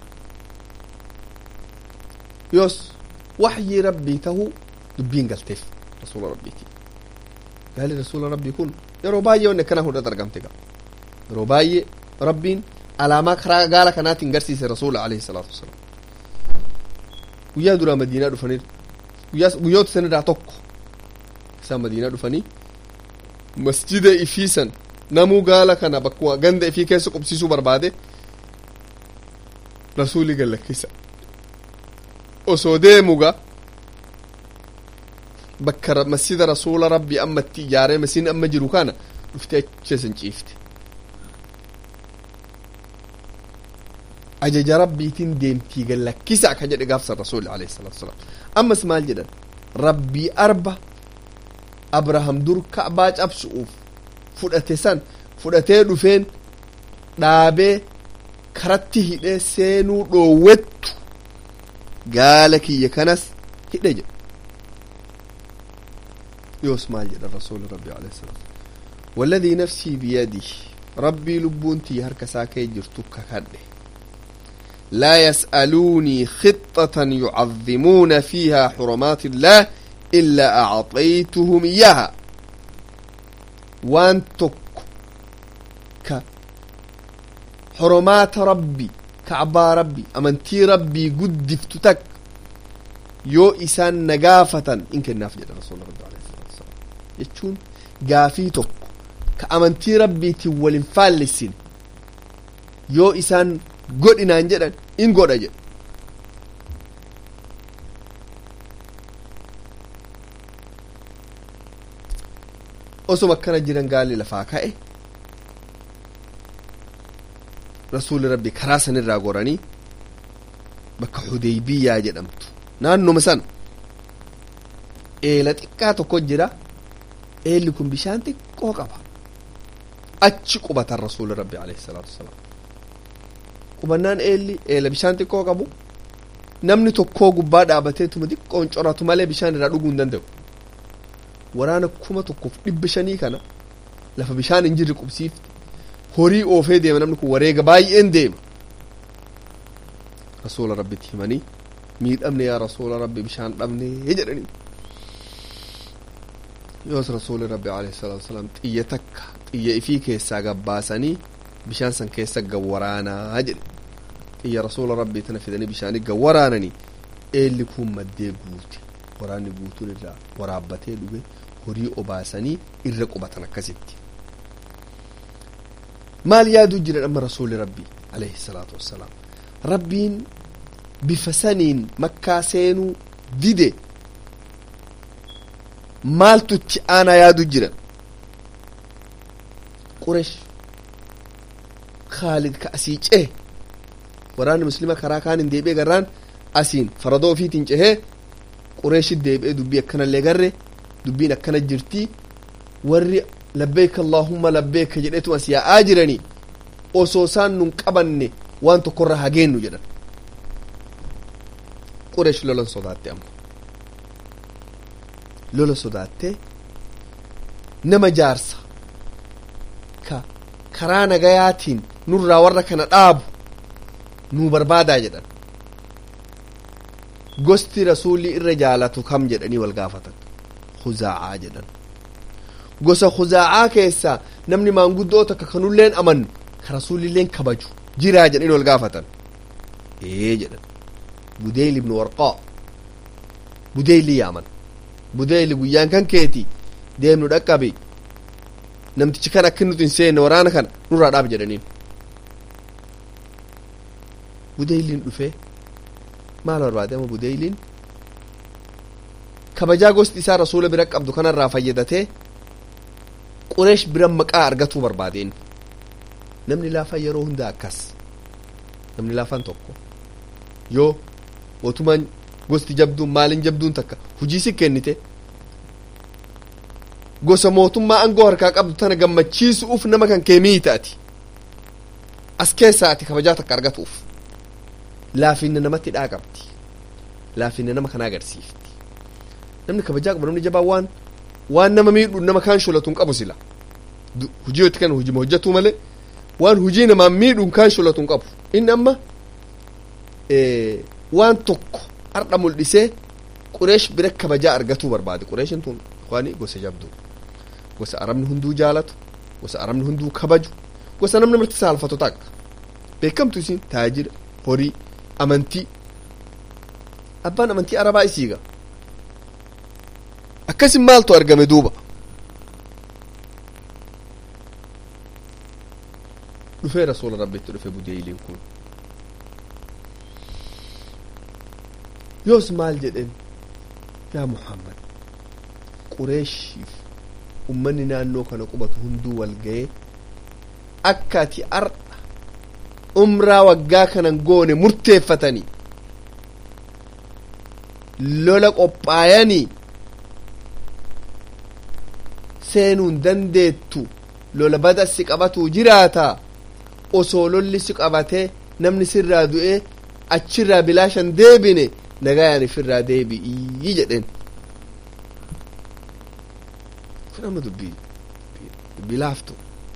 yoos waxyii rabbii tahuu dubbiin galteef rasuula rabbiiti gaali rasuula rabbii kun yeroo baay'ee wanni akkana hundhat argamte gaa yeroo baay'ee rabbiin alaamaa karaa gaala kanaatiin garsiise rasuula alayhi salaatu wasalaam guyyaa duraa madiinaa dhufanii guyyoota sanirraa tokko isaan madiinaa dhufanii masjida ifiisan namuu gaala kana bakkuma ganda ifii keessa qubsiisuu barbaade rasuuli gallakkisa osoo deemuga bakka masjida rasuula rabbi ammatti ijaaree masiin amma jiru kana dhufte acheesan ciifte ajaja rabbiitiin deemtii gallakkisa akka jedhe gaafsan rasuuli alayhi salaatu wasalaam ammas maal jedhan rabbii arba abraham dur ka'baa cabsu'uuf fudhate san fudhatee dhufeen dhaabee karatti hidhee seenuu dhoowwettu gaala kiyya kanas hidhe jedhe yoos maal jedha rasuuli rabbi alayhi salaam والذي نفسي بيده ربي لبونتي هركسا كي جرتك كده لا يسألوني خطة يعظمون فيها حرمات الله إلا أعطيتهم إياها وان تك ك حرمات ربي كعبا ربي أمنتي ربي قدفت تك يو إسان نقافة إن كان نافجة رسول الله عليه الصلاة والسلام يتشون قافي تك كأمنتي ربي تولين فالسين يو إسان godhinaan jedhan in godha jedhe osuma akkana jiran gaalli lafaa ka'e rasuuli rabbi karaa sanirraa goranii bakka hudeybiyaa jedhamtu naannuma san eela xiqqaa tokko jira eelli kun bishaan xiqqoo qaba achi qubatan rasuuli rabbi alayhi salaatu wasalaam qubannaan eelli eela bishaan xiqqoo qabu namni tokkoo gubbaa dhaabateetuma xiqqoon coratu malee bishaan irraa dhuguu hin danda'u waraana kuma tokkoof dhibba shanii kana lafa bishaan hin jirre qubsiifte horii oofee deema namni kun wareega baay'een deema rasuula rabbitti himanii miidhamne yaa rasuula rabbi bishaan dhabne jedhanii yoos rasuuli rabbi alayhi salaatu wasalaam xiyya takka xiyya ifii keessaa gabbaasanii bishaan san keessa gawwaraanaa jedhe xiyya rasuula rabbii tana fidanii bishaanii gawwaraananii eelli kun maddee guute waraanni guutuun irraa waraabbatee dhuge horii obaasanii irra qubatan akkasitti maal yaaduu jiran amma rasuuli rabbii alayhi salaatu wassalaam rabbiin bifa saniin makkaa seenuu dide maaltu itti aanaa yaaduu jiran quresh khaalid ka asii cehe waraanni muslima karaa kaan hin deebi'e garraan asiin faradoo ofiitiin cehee qureeshit deebi'ee dubbii akkanallee garre dubbiin akkana jirtii warri labbeeka allaahumma labbeeka jedhetu as yaa'aa jiranii osoo isaan nun qabanne waan tokkorra hageennu jedhan qureesh lolan sodaatte amma lola sodaatte nama jaarsa ka karaa nagayaatiin nurraa warra kana dhaabu nuu barbaadaa jedhan gosti rasuulli irra jaalatu kam jedhanii wal gaafatan huzaacaa jedhan gosa huzaacaa keessaa namni maanguddoo takka kanulleen amannu ka rasuulilleen kabaju jiraa jedhanii wal gaafatan ee jedhan budeyl ibnu warqaa budeyli yaaman budeyli guyyaan kan keeti deemnu dhaqqabi namtichi kan akkin nuti hin seenne waraana kana nurraa dhaab jedhaniin budeyliin dhufee maal barbaade ama budeyliin kabajaa gosti isaa rasuula bira qabdu kanarraa fayyadatee qureesh bira maqaa argatuu barbaadeen namni laafaan yeroo hunda akkas namni laafaan tokko yoo mootummaan gosti jabduun maalin jabduun takka hujii si kennite gosa mootummaa aangoo harkaa qabdu tana gammachiisuuf nama kan kee miitaati as keessaa ati kabajaa takka argatuuf laafinna namatti dhaa qabdi laafinna nama kana agarsiifti namni kabajaa qabu namni jabaa waan waan nama miidhu nama kaan sholatuun qabu sila hujii yooti kan hujima hojjetuu malee waan hujii namaan miidhuun kaan sholatuun qabu inni amma waan tokko har'a mul'isee qureesh bira kabajaa argatuu barbaade qureeshin tun waani gosa jabduu gosa arabni hunduu jaalatu gosa arabni hunduu kabaju gosa namni marti saalfatu takka beekamtu isin taajira horii amantii abbaan amantii arabaa isiiga akkasin maaltu argame duuba dhufee rasuula rabbitti dhufe budeeyliin kun yoos maal jedhen yaa muhammad qureeshiif ummanni naannoo kana qubatu hunduu wal ga'ee akka ati ardha umraa waggaa kanan goone murteeffatanii lola qophaayanii seenuun dandeettu lola bada si qabatuu jiraata osoo lolli si qabatee namni sirraa du'ee achirraa bilaashan deebine nagayaan ifirraa deebi'ii jedheen kun amma dubbii dubbii laaftu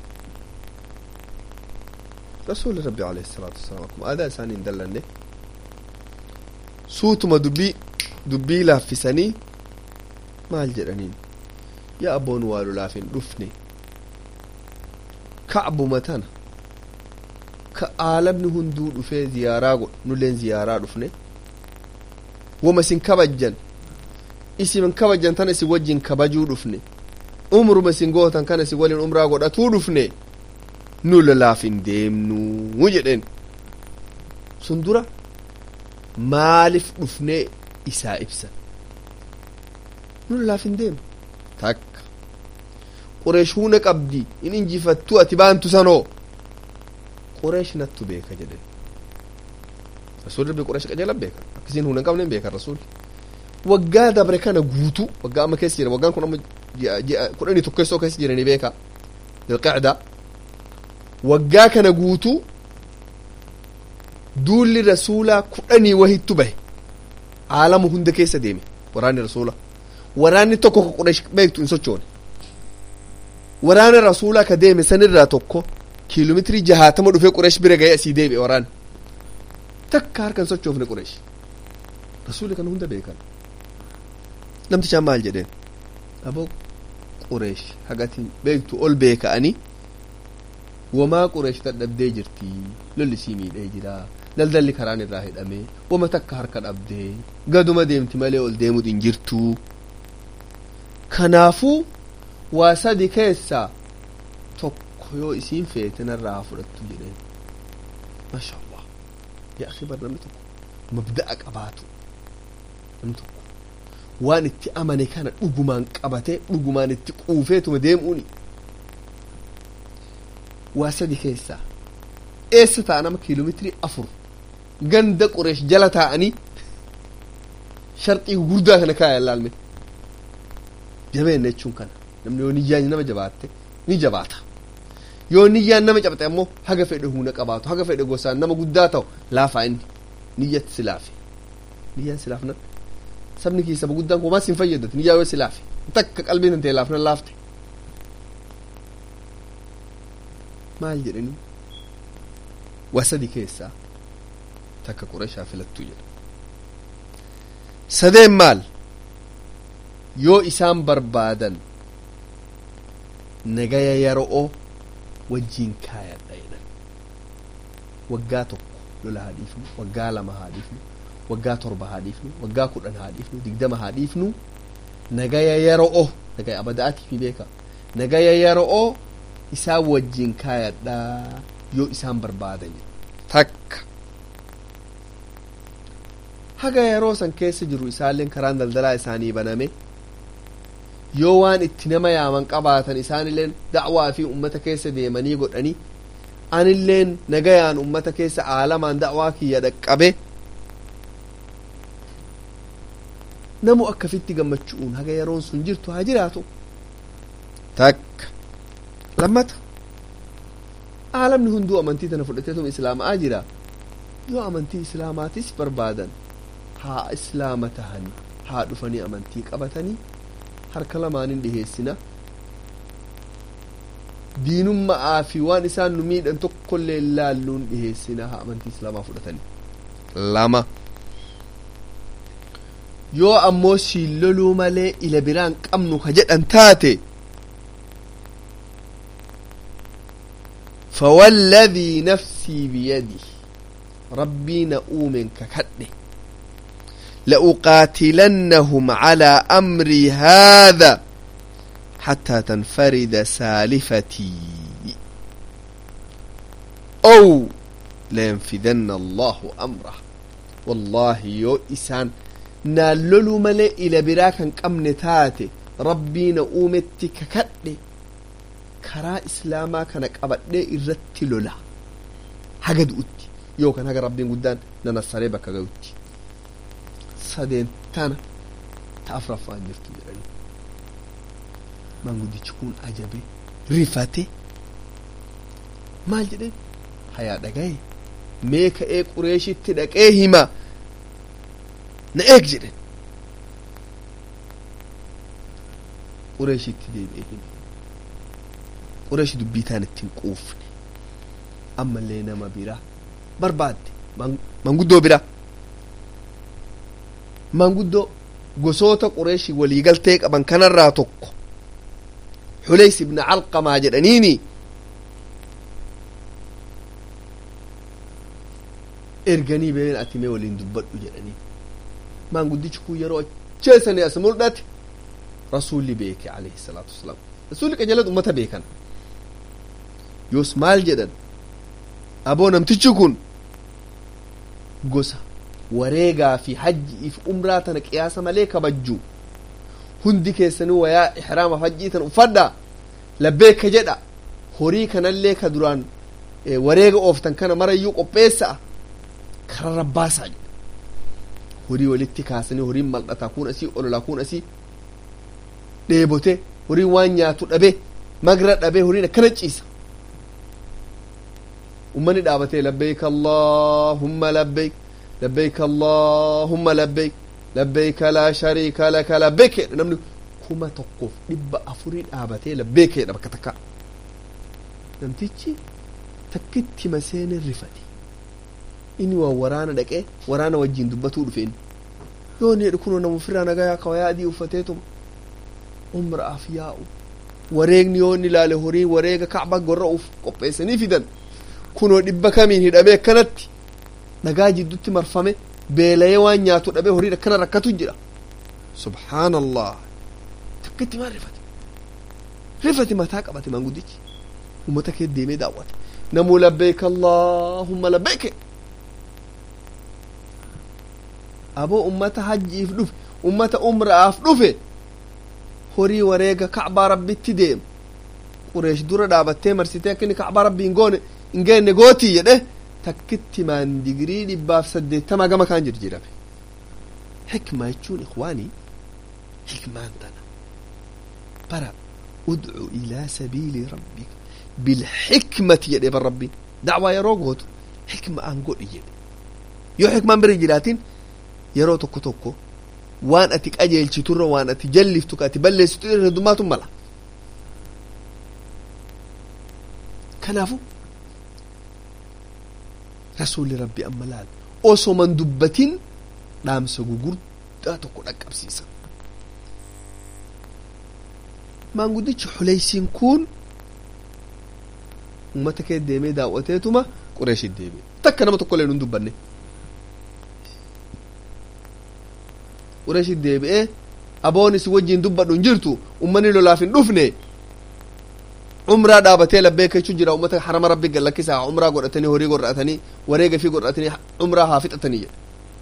rasuuli rabbi alayhi salaatu wasalaam akkuma aadaa isaanii hin dallanne suutuma dubbii dubbii laaffisanii maal jedhaniin yaa abboon waa lolaaf hin dhufne ka'buma tana ka aalamni hunduu dhufee ziyaaraa godhu nulleen ziyaaraa dhufne wama isin kabajjan isin kabajjan tana isin wajjin kabajuu dhufne umruma isin gootan kana isin waliin umraa godhatuu dhufne nu lolaaf hin deemnuu jedheen sun dura maaliif dhufnee isaa ibsan nu lolaaf hin deemnu takka qureesh huna qabdi in injifattu ati baantu sanoo qureesh nattu beeka jedhen rasuul rabbi qureesh qajeelan beekan akkasiin huna hin qabne hin beekan rasuul waggaa dabre kana guutuu waggaa amma keessa jira waggaan kun amma kudhanii tokkeessoo keessa jiranii beeka dilqacda waggaa kana guutuu duulli rasuulaa kudhanii wahittu bahe aalamu hunda keessa deeme waraanni rasuula waraanni tokko ka qureesh beektu hin sochoone waraana rasuulaa ka deeme sanirraa tokko kiiloomeetirii jahaatama dhufee qureesh bira ga'ee asii deebi'e waraanni takka harka hin sochoofne qureesh rasuuli kana hunda beekan namtichaan maal jedheen aboo qureesh hagatiin beektu ol beeka'anii wamaa qureesh dadhabdee jirti lolli sii miidhee jira daldalli karaan irraa hidhame wama takka harka dhabdee gaduma deemti malee ol deemuu hin jirtu kanaafuu waa sadi keessaa tokko yoo isiin feete narraa haa fudhattu jedheen masha allah yaa akhi bar namni tokko mabda'a qabaatu namni tokko waan itti amane kana dhugumaan qabatee dhugumaan itti quufeetuma deemuuni waa sadi keessaa eessa ta'a nama kiiloomeetirii afur ganda qureesh jala taa'anii sharxii gurguddaa kana kaaya laalme jabeenya jechuun kana namni yoo niyyaan nama jabaatte ni jabaata yoo niyyaan nama cabxe ammoo haga fedhe humna qabaatu haga fedhe gosaan nama guddaa ta'u laafaa inni niyyatti silaafe niyyaan silaafna sabni kii saba guddaan kumaas hin fayyadatu niyyaa yoo silaafe takka qalbiin hin ta'e laafna laafte maal jedhanii waa sadi keessaa takka qureeshaa filattuu jedha sadeen maal yoo isaan barbaadan nagaya yeroo wajjiin kaayadha jedhan waggaa tokko lola haa dhiifnu waggaa lama haa dhiifnu waggaa torba haa dhiifnu waggaa kudhan haa dhiifnu digdama haa dhiifnu nagaya yeroo nagaya abada'aatiif beeka nagaya yeroo isaan wajjiin kaayadha yoo isaan barbaadan takka haga yeroo san keessa jiru isaalleen karaan daldalaa isaanii baname yoo waan itti nama yaaman qabaatan isaanilleen da'waa fi ummata keessa deemanii godhanii anilleen nagayaan ummata keessa aalamaan da'waa kiyya dhaqqabe namu akkafitti gammachuun haga yeroon sun jirtu haa jiraatu takka lammata aalamni hunduu amantii tana fudhateetuma islaamaa jira yoo amantii islaamaatis barbaadan haa islaama tahanii haa dhufanii amantii qabatanii harka lamaanin dhiheessina diinummaa fi waan isaan nu miidhan tokkollee laalluun dhiheessina haa amantii islaamaa fudhatanii lama yoo ammoo siin loluu malee ila biraan qabnu ka jedhan taate فوالذي نفسي بيده ربي نؤوم ككده لأقاتلنهم على أمري هذا حتى تنفرد سالفتي أو لينفذن الله أمره والله يو إسان نالولو ملي إلى براكا قمن تاتي ربي نؤومتي ككده karaa islaamaa kana qabadhee irratti lola haga du'utti yookaan haga rabbiin guddaan na nassaree bakka ga'utti sadeen tana ta afraffaan jirtu jedhanii manguddichi kun ajabe rifate maal jedheen hayaa dhagaye mee ka'ee qureeshitti dhaqee hima na eeg jedhen qureeshitti deebi'e qureeshi dubbii taan ittiin quufne ammallee nama bira barbaadde manguddoo bira manguddoo gosoota qureeshii waliigaltee qaban kanarraa tokko xuleys ibna calqamaa jedhaniini erganii been ati mee waliin dubbadhu jedhanii maanguddichi kun yeroo acheessanii as mul'ate rasuulli beeke alayhi salaatu wasalaam rasuulli qajeelad ummata beekan yoos maal jedhan aboo namtichi kun gosa wareegaa fi hajjiif umraa tana qiyaasa malee kabajju hundi keessanii wayaa ihraama hajjii tan uffadha labbeeka jedha horii kanallee ka duraan wareega ooftan kana marayyuu qopheessa'a kara rabbaasaa jedha horii walitti kaasanii horiin mal'ataa kun asii ololaa kun asii dheebote horiin waan nyaatu dhabe magra dhabe horiin akkana ciisa ummani dhaabatee labbeeyk allaahumma labbeeyk labbeeyk allaahumma labbeeyk labbeeyka laa shariika laka labbeeyk jedha namni kuma tokkoof dhibba afurii dhaabatee labbeeyk jedha bakka takka namtichi takkitti maseene rifate inni waa waraana dhaqee waraana wajjin dubbatuu dhufe inni yoo ni jedhu kunoo nama ofirraa nagayaa kawayaa adii uffateetuma umraaf yaa'u wareegni yoo inni ilaale horii wareega kacba gorra uf qopheessanii fidan kunoo dhibba kamiin hidhamee akkanatti dhagaa jiddutti marfame beelayee waan nyaatu dhabee horiin akkana rakkatu jira subhaan allah takkitti maan rifate rifate mataa qabate maanguddichi ummata kee deemee daawwate namuu labbeeka allaahumma labbeeke aboo ummata hajjiif dhufe ummata umraaf dhufe horii wareega kacbaa rabbitti deema qureesh dura dhaabattee marsitee akka inni kacbaa rabbii hin goone hin geenne gootii jedhe takkitti maan digirii dhibbaaf saddeettama gama kaan jirjirame hikma jechuun ikwaanii hikmaan tana bara udcu ilaa sabiili rabbika bilxikmati jedhe bar rabbiin dacwaa yeroo gootu hikma aan godhi jedhe yoo hikmaan bira jiraatin yeroo tokko tokko waan ati qajeelchiturra waan ati jalliftu ka ati balleessitu irra heddummaatu mala kanaafu rasuulli rabbi amma laal osoo man dubbatin dhaamsa gugurdaa tokko dhaqqabsiisa maanguddichi xuleysiin kun ummata kee deemee daawwateetuma qureeshit deemee takka nama tokko illee nun dubbanne qureeshit deebi'ee aboon isin wajjiin dubbadhu hin jirtu ummanni lolaaf hin dhufne umraa dhaabatee labbeeka jechuun jira ummata harama rabbi gallakkisaa umraa godhatanii horii godhatanii wareega fi godhatanii umraa haa fixatanii jedhe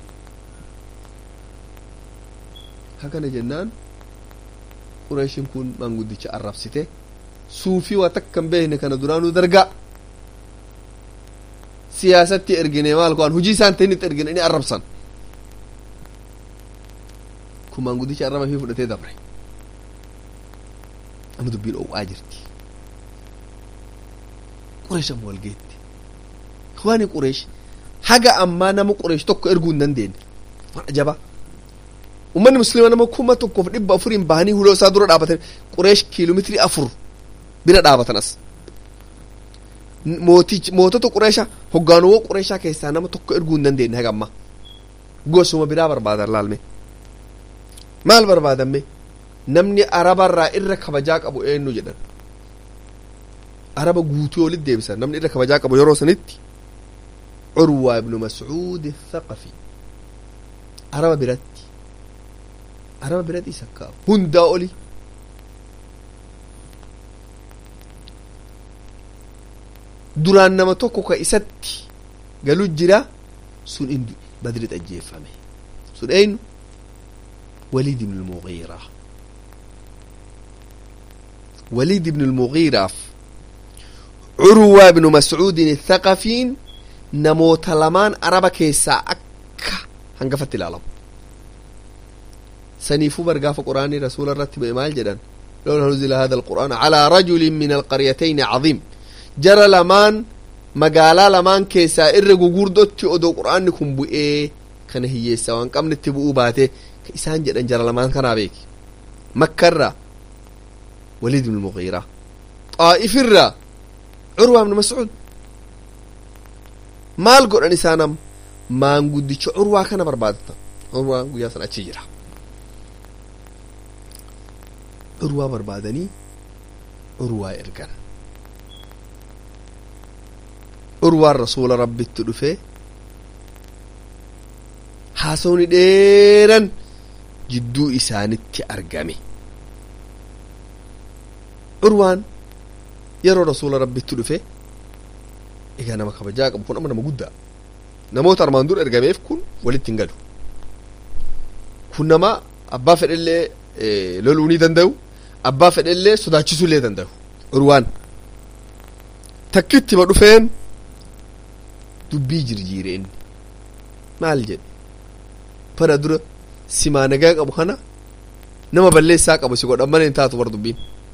hakana jennaan qureeshin kun maanguddicha arrabsite suufii waa takka hin beekne kana duraanuu dargaa siyaasatti ergine maal ko'an hujii isaan ta'initti ergine inni arrabsan kun maanguddicha arraba fi fudhatee dabre amma dubbiin dhoowwaa jirti qureesh amma walgeetti waani qureesh haga ammaa nama qureesh tokko erguu hin dandeenye waan ajabaa ummanni muslima nama kuma tokkoof dhibba afuriin bahanii huloo isaa dura dhaabatan qureesh kiiloomeetirii afur bira dhaabatan as mootichi mootota qureesha hoggaanuwwan qureeshaa keessaa nama tokko erguu hin dandeenye haga ammaa gosuma biraa barbaadan laalme maal barbaadamme namni arabarraa irra kabajaa qabu eenyu jedhan araba guutuu olit deebisan namni irra kabajaa qabu yeroo sanitti curwaa ibnu mascuud thaqafi araba biratti araba biratti isa kaa hundaa oli duraan nama tokko ka isatti galu jira sun indi badrit ajjeeffame sun eenyu وليد بن المغيرة وليد بن المغيرة عروة بن مسعود الثقفين نموت لمان أربا كيسا أكا هنقفت العالم سنيفو برقاف قرآن رسول الرتب إمال جدا لولا نزل هذا القرآن على رجل من القريتين عظيم جرى لمان مقالا لمان كيسا إرقو قردوتي أدو قرآن كن بؤيه kana hiyyeessa waan qabne itti bu'uu baate ka isaan jedhan jara lamaan kanaa beeki makkarraa waliid ibn mugiiraa xaa'ifirraa curwaa ibn mascuud maal godhan isaanam maanguddicha curwaa kana barbaadatan curwaa guyyaa san achi jira curwaa barbaadanii curwaa ergan curwaan rasuula rabbitti dhufee haasawni dheeran jidduu isaanitti argame curwaan yeroo rasuula rabbitti dhufe egaa nama kabajaa qabu kun amma nama guddaa namoota armaan dura ergameef kun walitti hin galu kun nama abbaa fedhellee loluu ni danda'u abbaa fedhellee sodaachisuu illee danda'u curwaan takkitti ma dhufeen dubbii jirjiire inni maal jedhe bara dura simaa nagaa qabu kana nama balleessaa qabu si godhan mana hin taatu bar dubbiin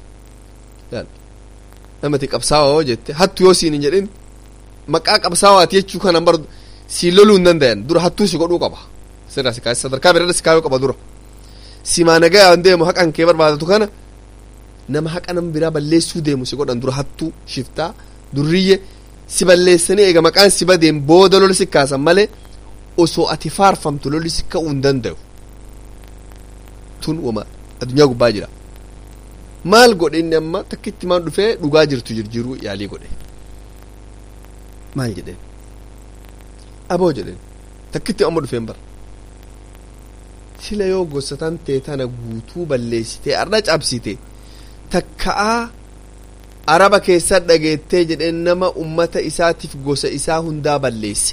namati qabsaawaa yoo jette hattu yoo siin hin jedhin maqaa qabsaawaati jechuu kanan bar siin loluu hin dandayan dura hattuu si godhuu qaba sirra si kaase sadarkaa biraarra si kaayuu qaba dura simaa nagaa yoo deemu haqan kee barbaadatu kana nama haqa nama biraa balleessuu deemu si godhan dura hattuu shiftaa durriyye si balleessanii eega maqaan si badeen booda lola si kaasan malee osoo ati faarfamtu lolli si ka'uu hin danda'u tun wama addunyaa gubbaa jira maal godhe inni amma takkitti maan dhufee dhugaa jirtu jirjiiruu yaalii godhe maal jedheen aboo jedheen takkitti amma dhufeen bara sila yoo gosa tan tee tana guutuu balleessitee arra cabsite takka'aa araba keessa dhageettee jedheen nama ummata isaatiif gosa isaa hundaa balleesse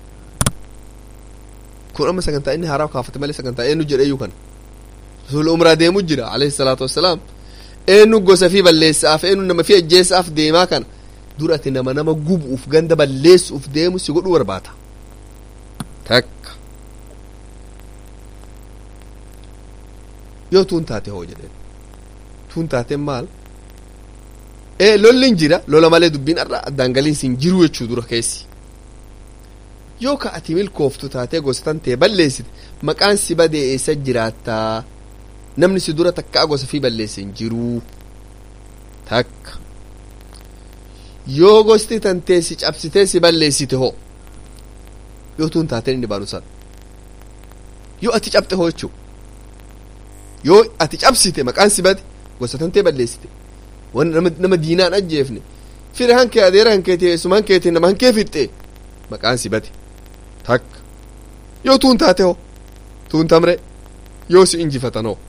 kun amma sagantaa inni haaraa kaafate malee sagantaa eenyu jedheeyyuu kana rasuula umraa deemu jira alayhi salaatu wassalaam eenyu gosa fi balleessaaf eenyu nama fi ajjeessaaf deemaa kana durati nama nama gubuuf ganda balleessuuf deemu si godhuu barbaata takka yoo tuun taate hoo jedheen tuun taateen maal ee lolli hin jira lola malee dubbiin arra addaan galiin sin jiru jechuu dura keessi yoo ka ati milkooftu taatee gosatan tee balleessite maqaan si badee eessa jiraattaa namni si dura takkaa gosa fi balleesse hin jiruu takka yoo gosti tantee si cabsitee si balleessite hoo yoo tuun taateen inni baanu san yoo ati cabxe hoo jechuu yoo ati cabsite maqaan si bade gosa tantee balleessite wan nama diinaan ajjeefne fira hankee adeera hankeeti eessuma hankeeti nama hankee fixxe maqaan si bade takka yoo tuun taate hoo tuun tamre yoo si injifatan hoo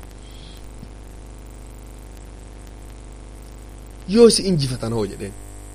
yoo si injifatan hoo jedheen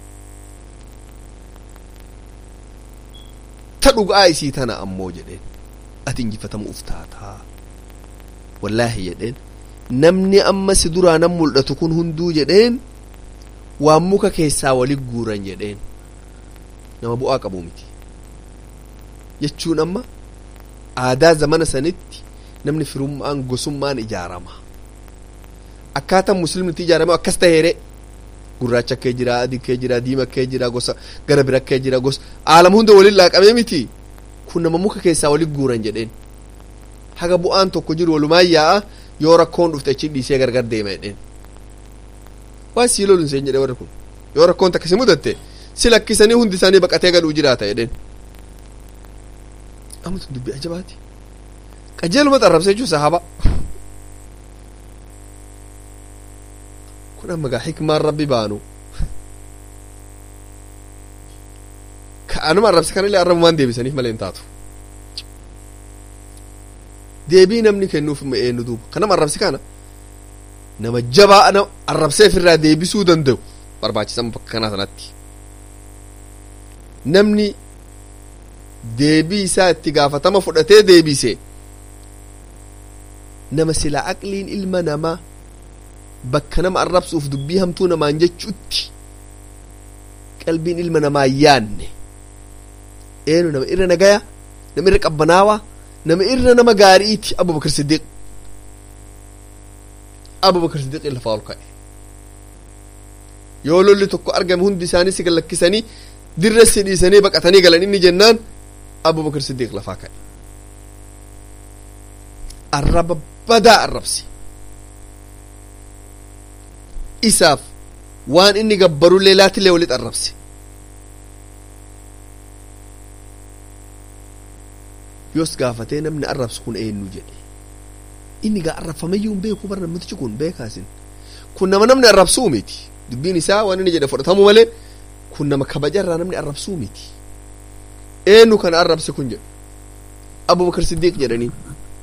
ta dhugaa isii tana ammoo jedheen ati injifatamuuf taataa wallaahi jedheen namni amma si duraa nan mul'atu kun hunduu jedheen waan muka keessaa wali guuran jedheen nama bu'aa qabu miti jechuun amma aadaa zamana sanitti namni firummaan gosummaan ijaarama akkaataan muslimnitti ijaarame akkas taheere gurraacha kee jira adii kee jira diima kee jira gosa gara bira kee jira gosa aalama hunda waliin laaqamee miti kun nama muka keessaa wali guuran jedheen haga bu'aan tokko jiru walumaan yaa'a yoo rakkoon dhufte achi dhiisee gargar deema jedheen waan sii loluun seen jedhe warri kun yoo rakkoon takka si mudatte si lakkisanii hundi isaanii baqatee galuu jiraata jedheen amatu dubbii ajabaati qajeeluma xarrabsee jechuu sahaba kun amma gaa hikmaan rabbi baanu ka anuma arrabse kanallee arrabumaan deebisaniif malee hin taatu deebii namni kennuuf ima eenyu duuba kanama arrabse kana nama jabaa nama arrabseef irraa deebisuu danda'u barbaachisan bakka kanaa sanatti namni deebii isaa itti gaafatama fudhatee deebise nama silaa aqliin ilma namaa bakka nama arrabsuuf dubbii hamtuu namaan jechuutti qalbiin ilma namaa yaanne eenu nama irra nagaya nama irra qabbanaawaa nama irra nama gaariiti abubakar siddiq abubakar siddiq lafaa ol ka'e yoo lolli tokko argame hundi isaanii si lakkisanii dirra si dhiisanii baqatanii galan inni jennaan abubakar siddiq lafaa ka'e arraba badaa arrabse isaaf waan inni gabbarullee laatillee walit arrabse yoos gaafatee namni arrabsu kun eenyu jedhe inni gaa arrabfameyyuu hin beeku bara namtichi kun beekaasin kun nama namni arrabsuu miti dubbiin isaa waan inni jedhe fudhatamu malee kun nama kabajarraa namni arrabsuu miti eenyu kana arrabse kun jedhu abubakar siddiiq jedhaniin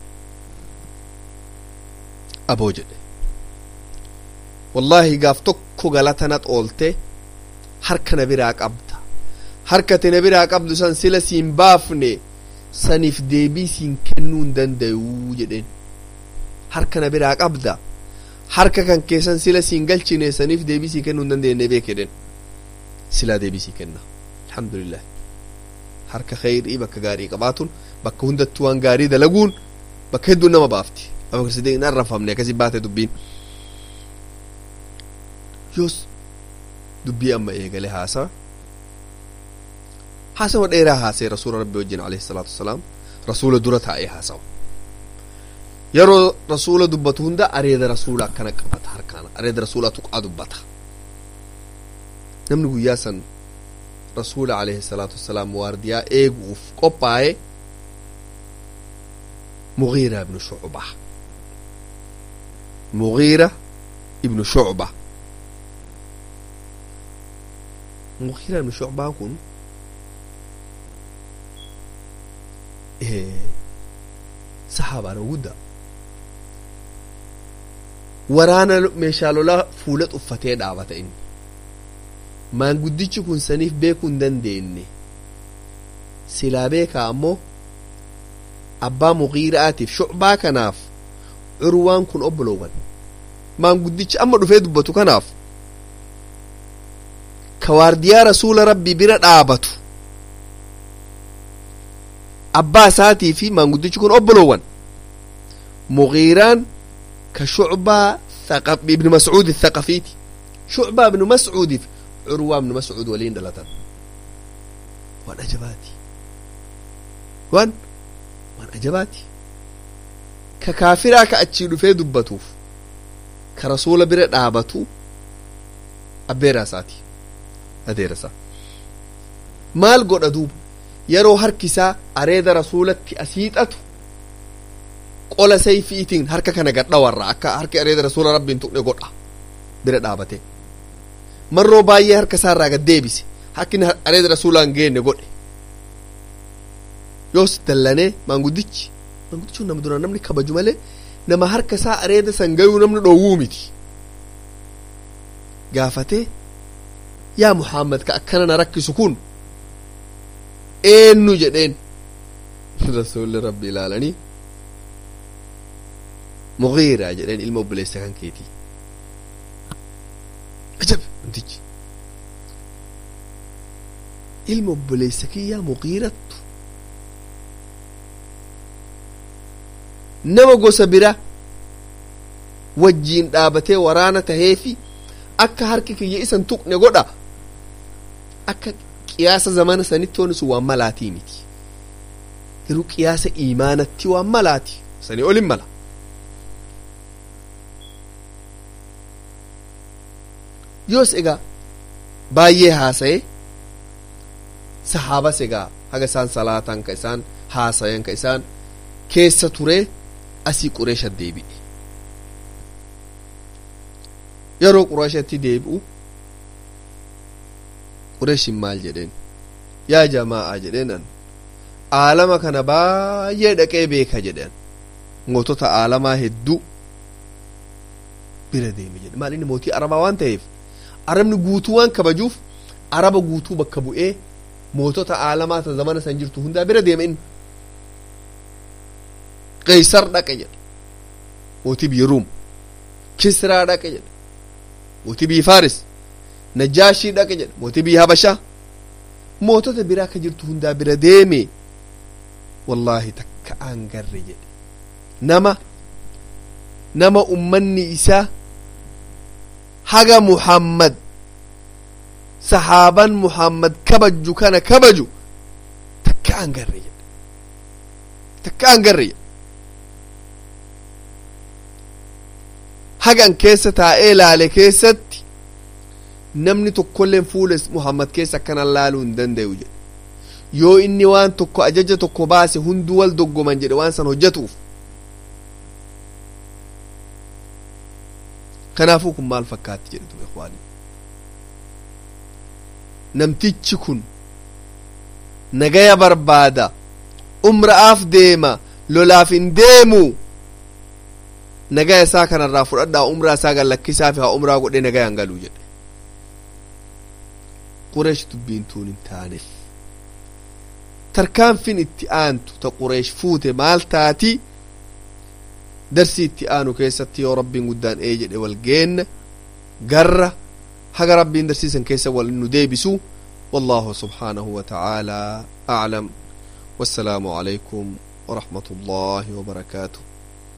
aboo jedhe wallaahi gaaf tokko galatanat oolte harka na biraa qabda harka te na biraa qabdu san sila siin baafne saniif deebii siin kennuu hin danda'uu jedheen harka na biraa qabda harka kan keessan sila siin galchine saniif deebii sii kennuu hin dandeenye beek jedheen silaa deebii sii kenna alhamdulillah harka khayrii bakka gaarii qabaatuun bakka hundattuu waan gaarii dalaguun bakka hedduun nama baafti abubakar siddiiq hin arrafamne akkasi baate dubbiin yoos dubbii amma eegale haasawa haasawa dheeraa haasee rasuula rabbi wajjin alayhi salaatu wasalaam rasuula dura taa'ee haasawa yeroo rasuula dubbatu hunda areeda rasuula akkana qabata harkaan areeda rasuula tuqaa dubbata namni guyyaa san rasuula alayhi salaatu wasalaam waardiyaa eeguuf qophaa'e mugiira ibnu shucba mugiira ibnu shucba mugiira ibnu shucbaa kun saxaabaadha guddaa waraana meeshaa lolaa fuula uffatee dhaabata inni maanguddichi kun saniif beekuu hin dandeenye silaa beekaa ammoo abbaa mugiiraatiif shucbaa kanaaf curwaan kun obboloowwan maanguddichi amma dhufee dubbatu kanaaf ka waardiyaa rasuula rabbii bira dhaabatu abbaa isaatii fi maanguddichi kun obboloowwan mugiiraan ka shucbaa ibnu mascuudi thaqafiiti shucbaa ibnu mascuudiif curwaa ibnu mascuud waliin dhalatan waan ajabaati waan waan ajabaati ka kaafiraa ka achii dhufee dubbatuuf ka rasuula bira dhaabatu abbeeraa isaati adeera isaa maal godha duuba yeroo harki isaa areeda rasuulatti asiixatu qola sayfiitiin harka kana gadhawarra akka harki areeda rasuula rabbiin tuqne godha bira dhaabate marroo baay'ee harka isaarraa gad deebise harki areeda rasuulaa hin geenne godhe yoos dallanee maanguddichi maanguddichi nama duraan namni kabaju malee nama harka isaa areeda san gayuu namni dhoowwuu miti gaafatee yaa muhammad ka akkana na rakkisu kun eenyu jedheen rasuulli rabbi ilaalanii mugiira jedheen ilma obboleessa kan keetii ajab namtichi ilma obboleessa kiyyaa mugiirattu nama gosa bira wajjiin dhaabatee waraana taheefi akka harki kiyya isan tuqne godha akka qiyaasa zamana sanitti wani sun waan malaatii miti garuu qiyaasa iimaanatti waan malaati sanii olin mala yoos egaa baay'ee haasa'e sahaabas egaa haga isaan salaatan ka isaan haasayan ka isaan keessa turee asii qureesha deebi'e yeroo qureeshatti deebi'u qureeshin maal jedheen yaa jamaa'a jedheenan aalama kana baay'ee dhaqee beeka jedhan mootota aalamaa hedduu bira deeme jedhe maal inni mootii arabaa waan ta'eef arabni guutuu waan kabajuuf araba guutuu bakka bu'ee mootota aalamaa ta zamana san jirtu hundaa bira deeme inni qeysar dhaqe jedhe mootii biyya ruum kisraa dhaqe jedhe mootii biyya faaris najaashii dhaqe jedhe mootii biyya habashaa mootota biraa ka jirtu hundaa bira deeme wallaahi takka aan garre jedhe nama nama ummanni isaa haga muhammad sahaaban muhammad kabaju kana kabaju takka aan garre jedhe takka aan garre jedhe hagan keessa taa'ee laale keessatti namni tokkolleen fuula muhammad keessa akkanan laaluu hin danda'u jedhe yoo inni waan tokko ajaja tokko baase hunduu wal doggoman jedhe waan san hojjetuuf kanaafuu kun maal fakkaatti jedhe duba ikwaanii namtichi kun nagaya barbaada umra'aaf deema lolaaf hin deemu nagaya isaa kanarraa fudhadhaa umraa isaa gallakkisaa fi haa umraa godhee nagayaan galuu jedhe qureesh dubbiin tuun hin taaneef tarkaanfin itti aantu ta qureesh fuute maal taati darsii itti aanu keessatti yoo rabbiin guddaan ee jedhe wal geenna garra haga rabbiin darsiisan keessa wal nu deebisu والله سبحانه وتعالى أعلم والسلام عليكم ورحمة الله وبركاته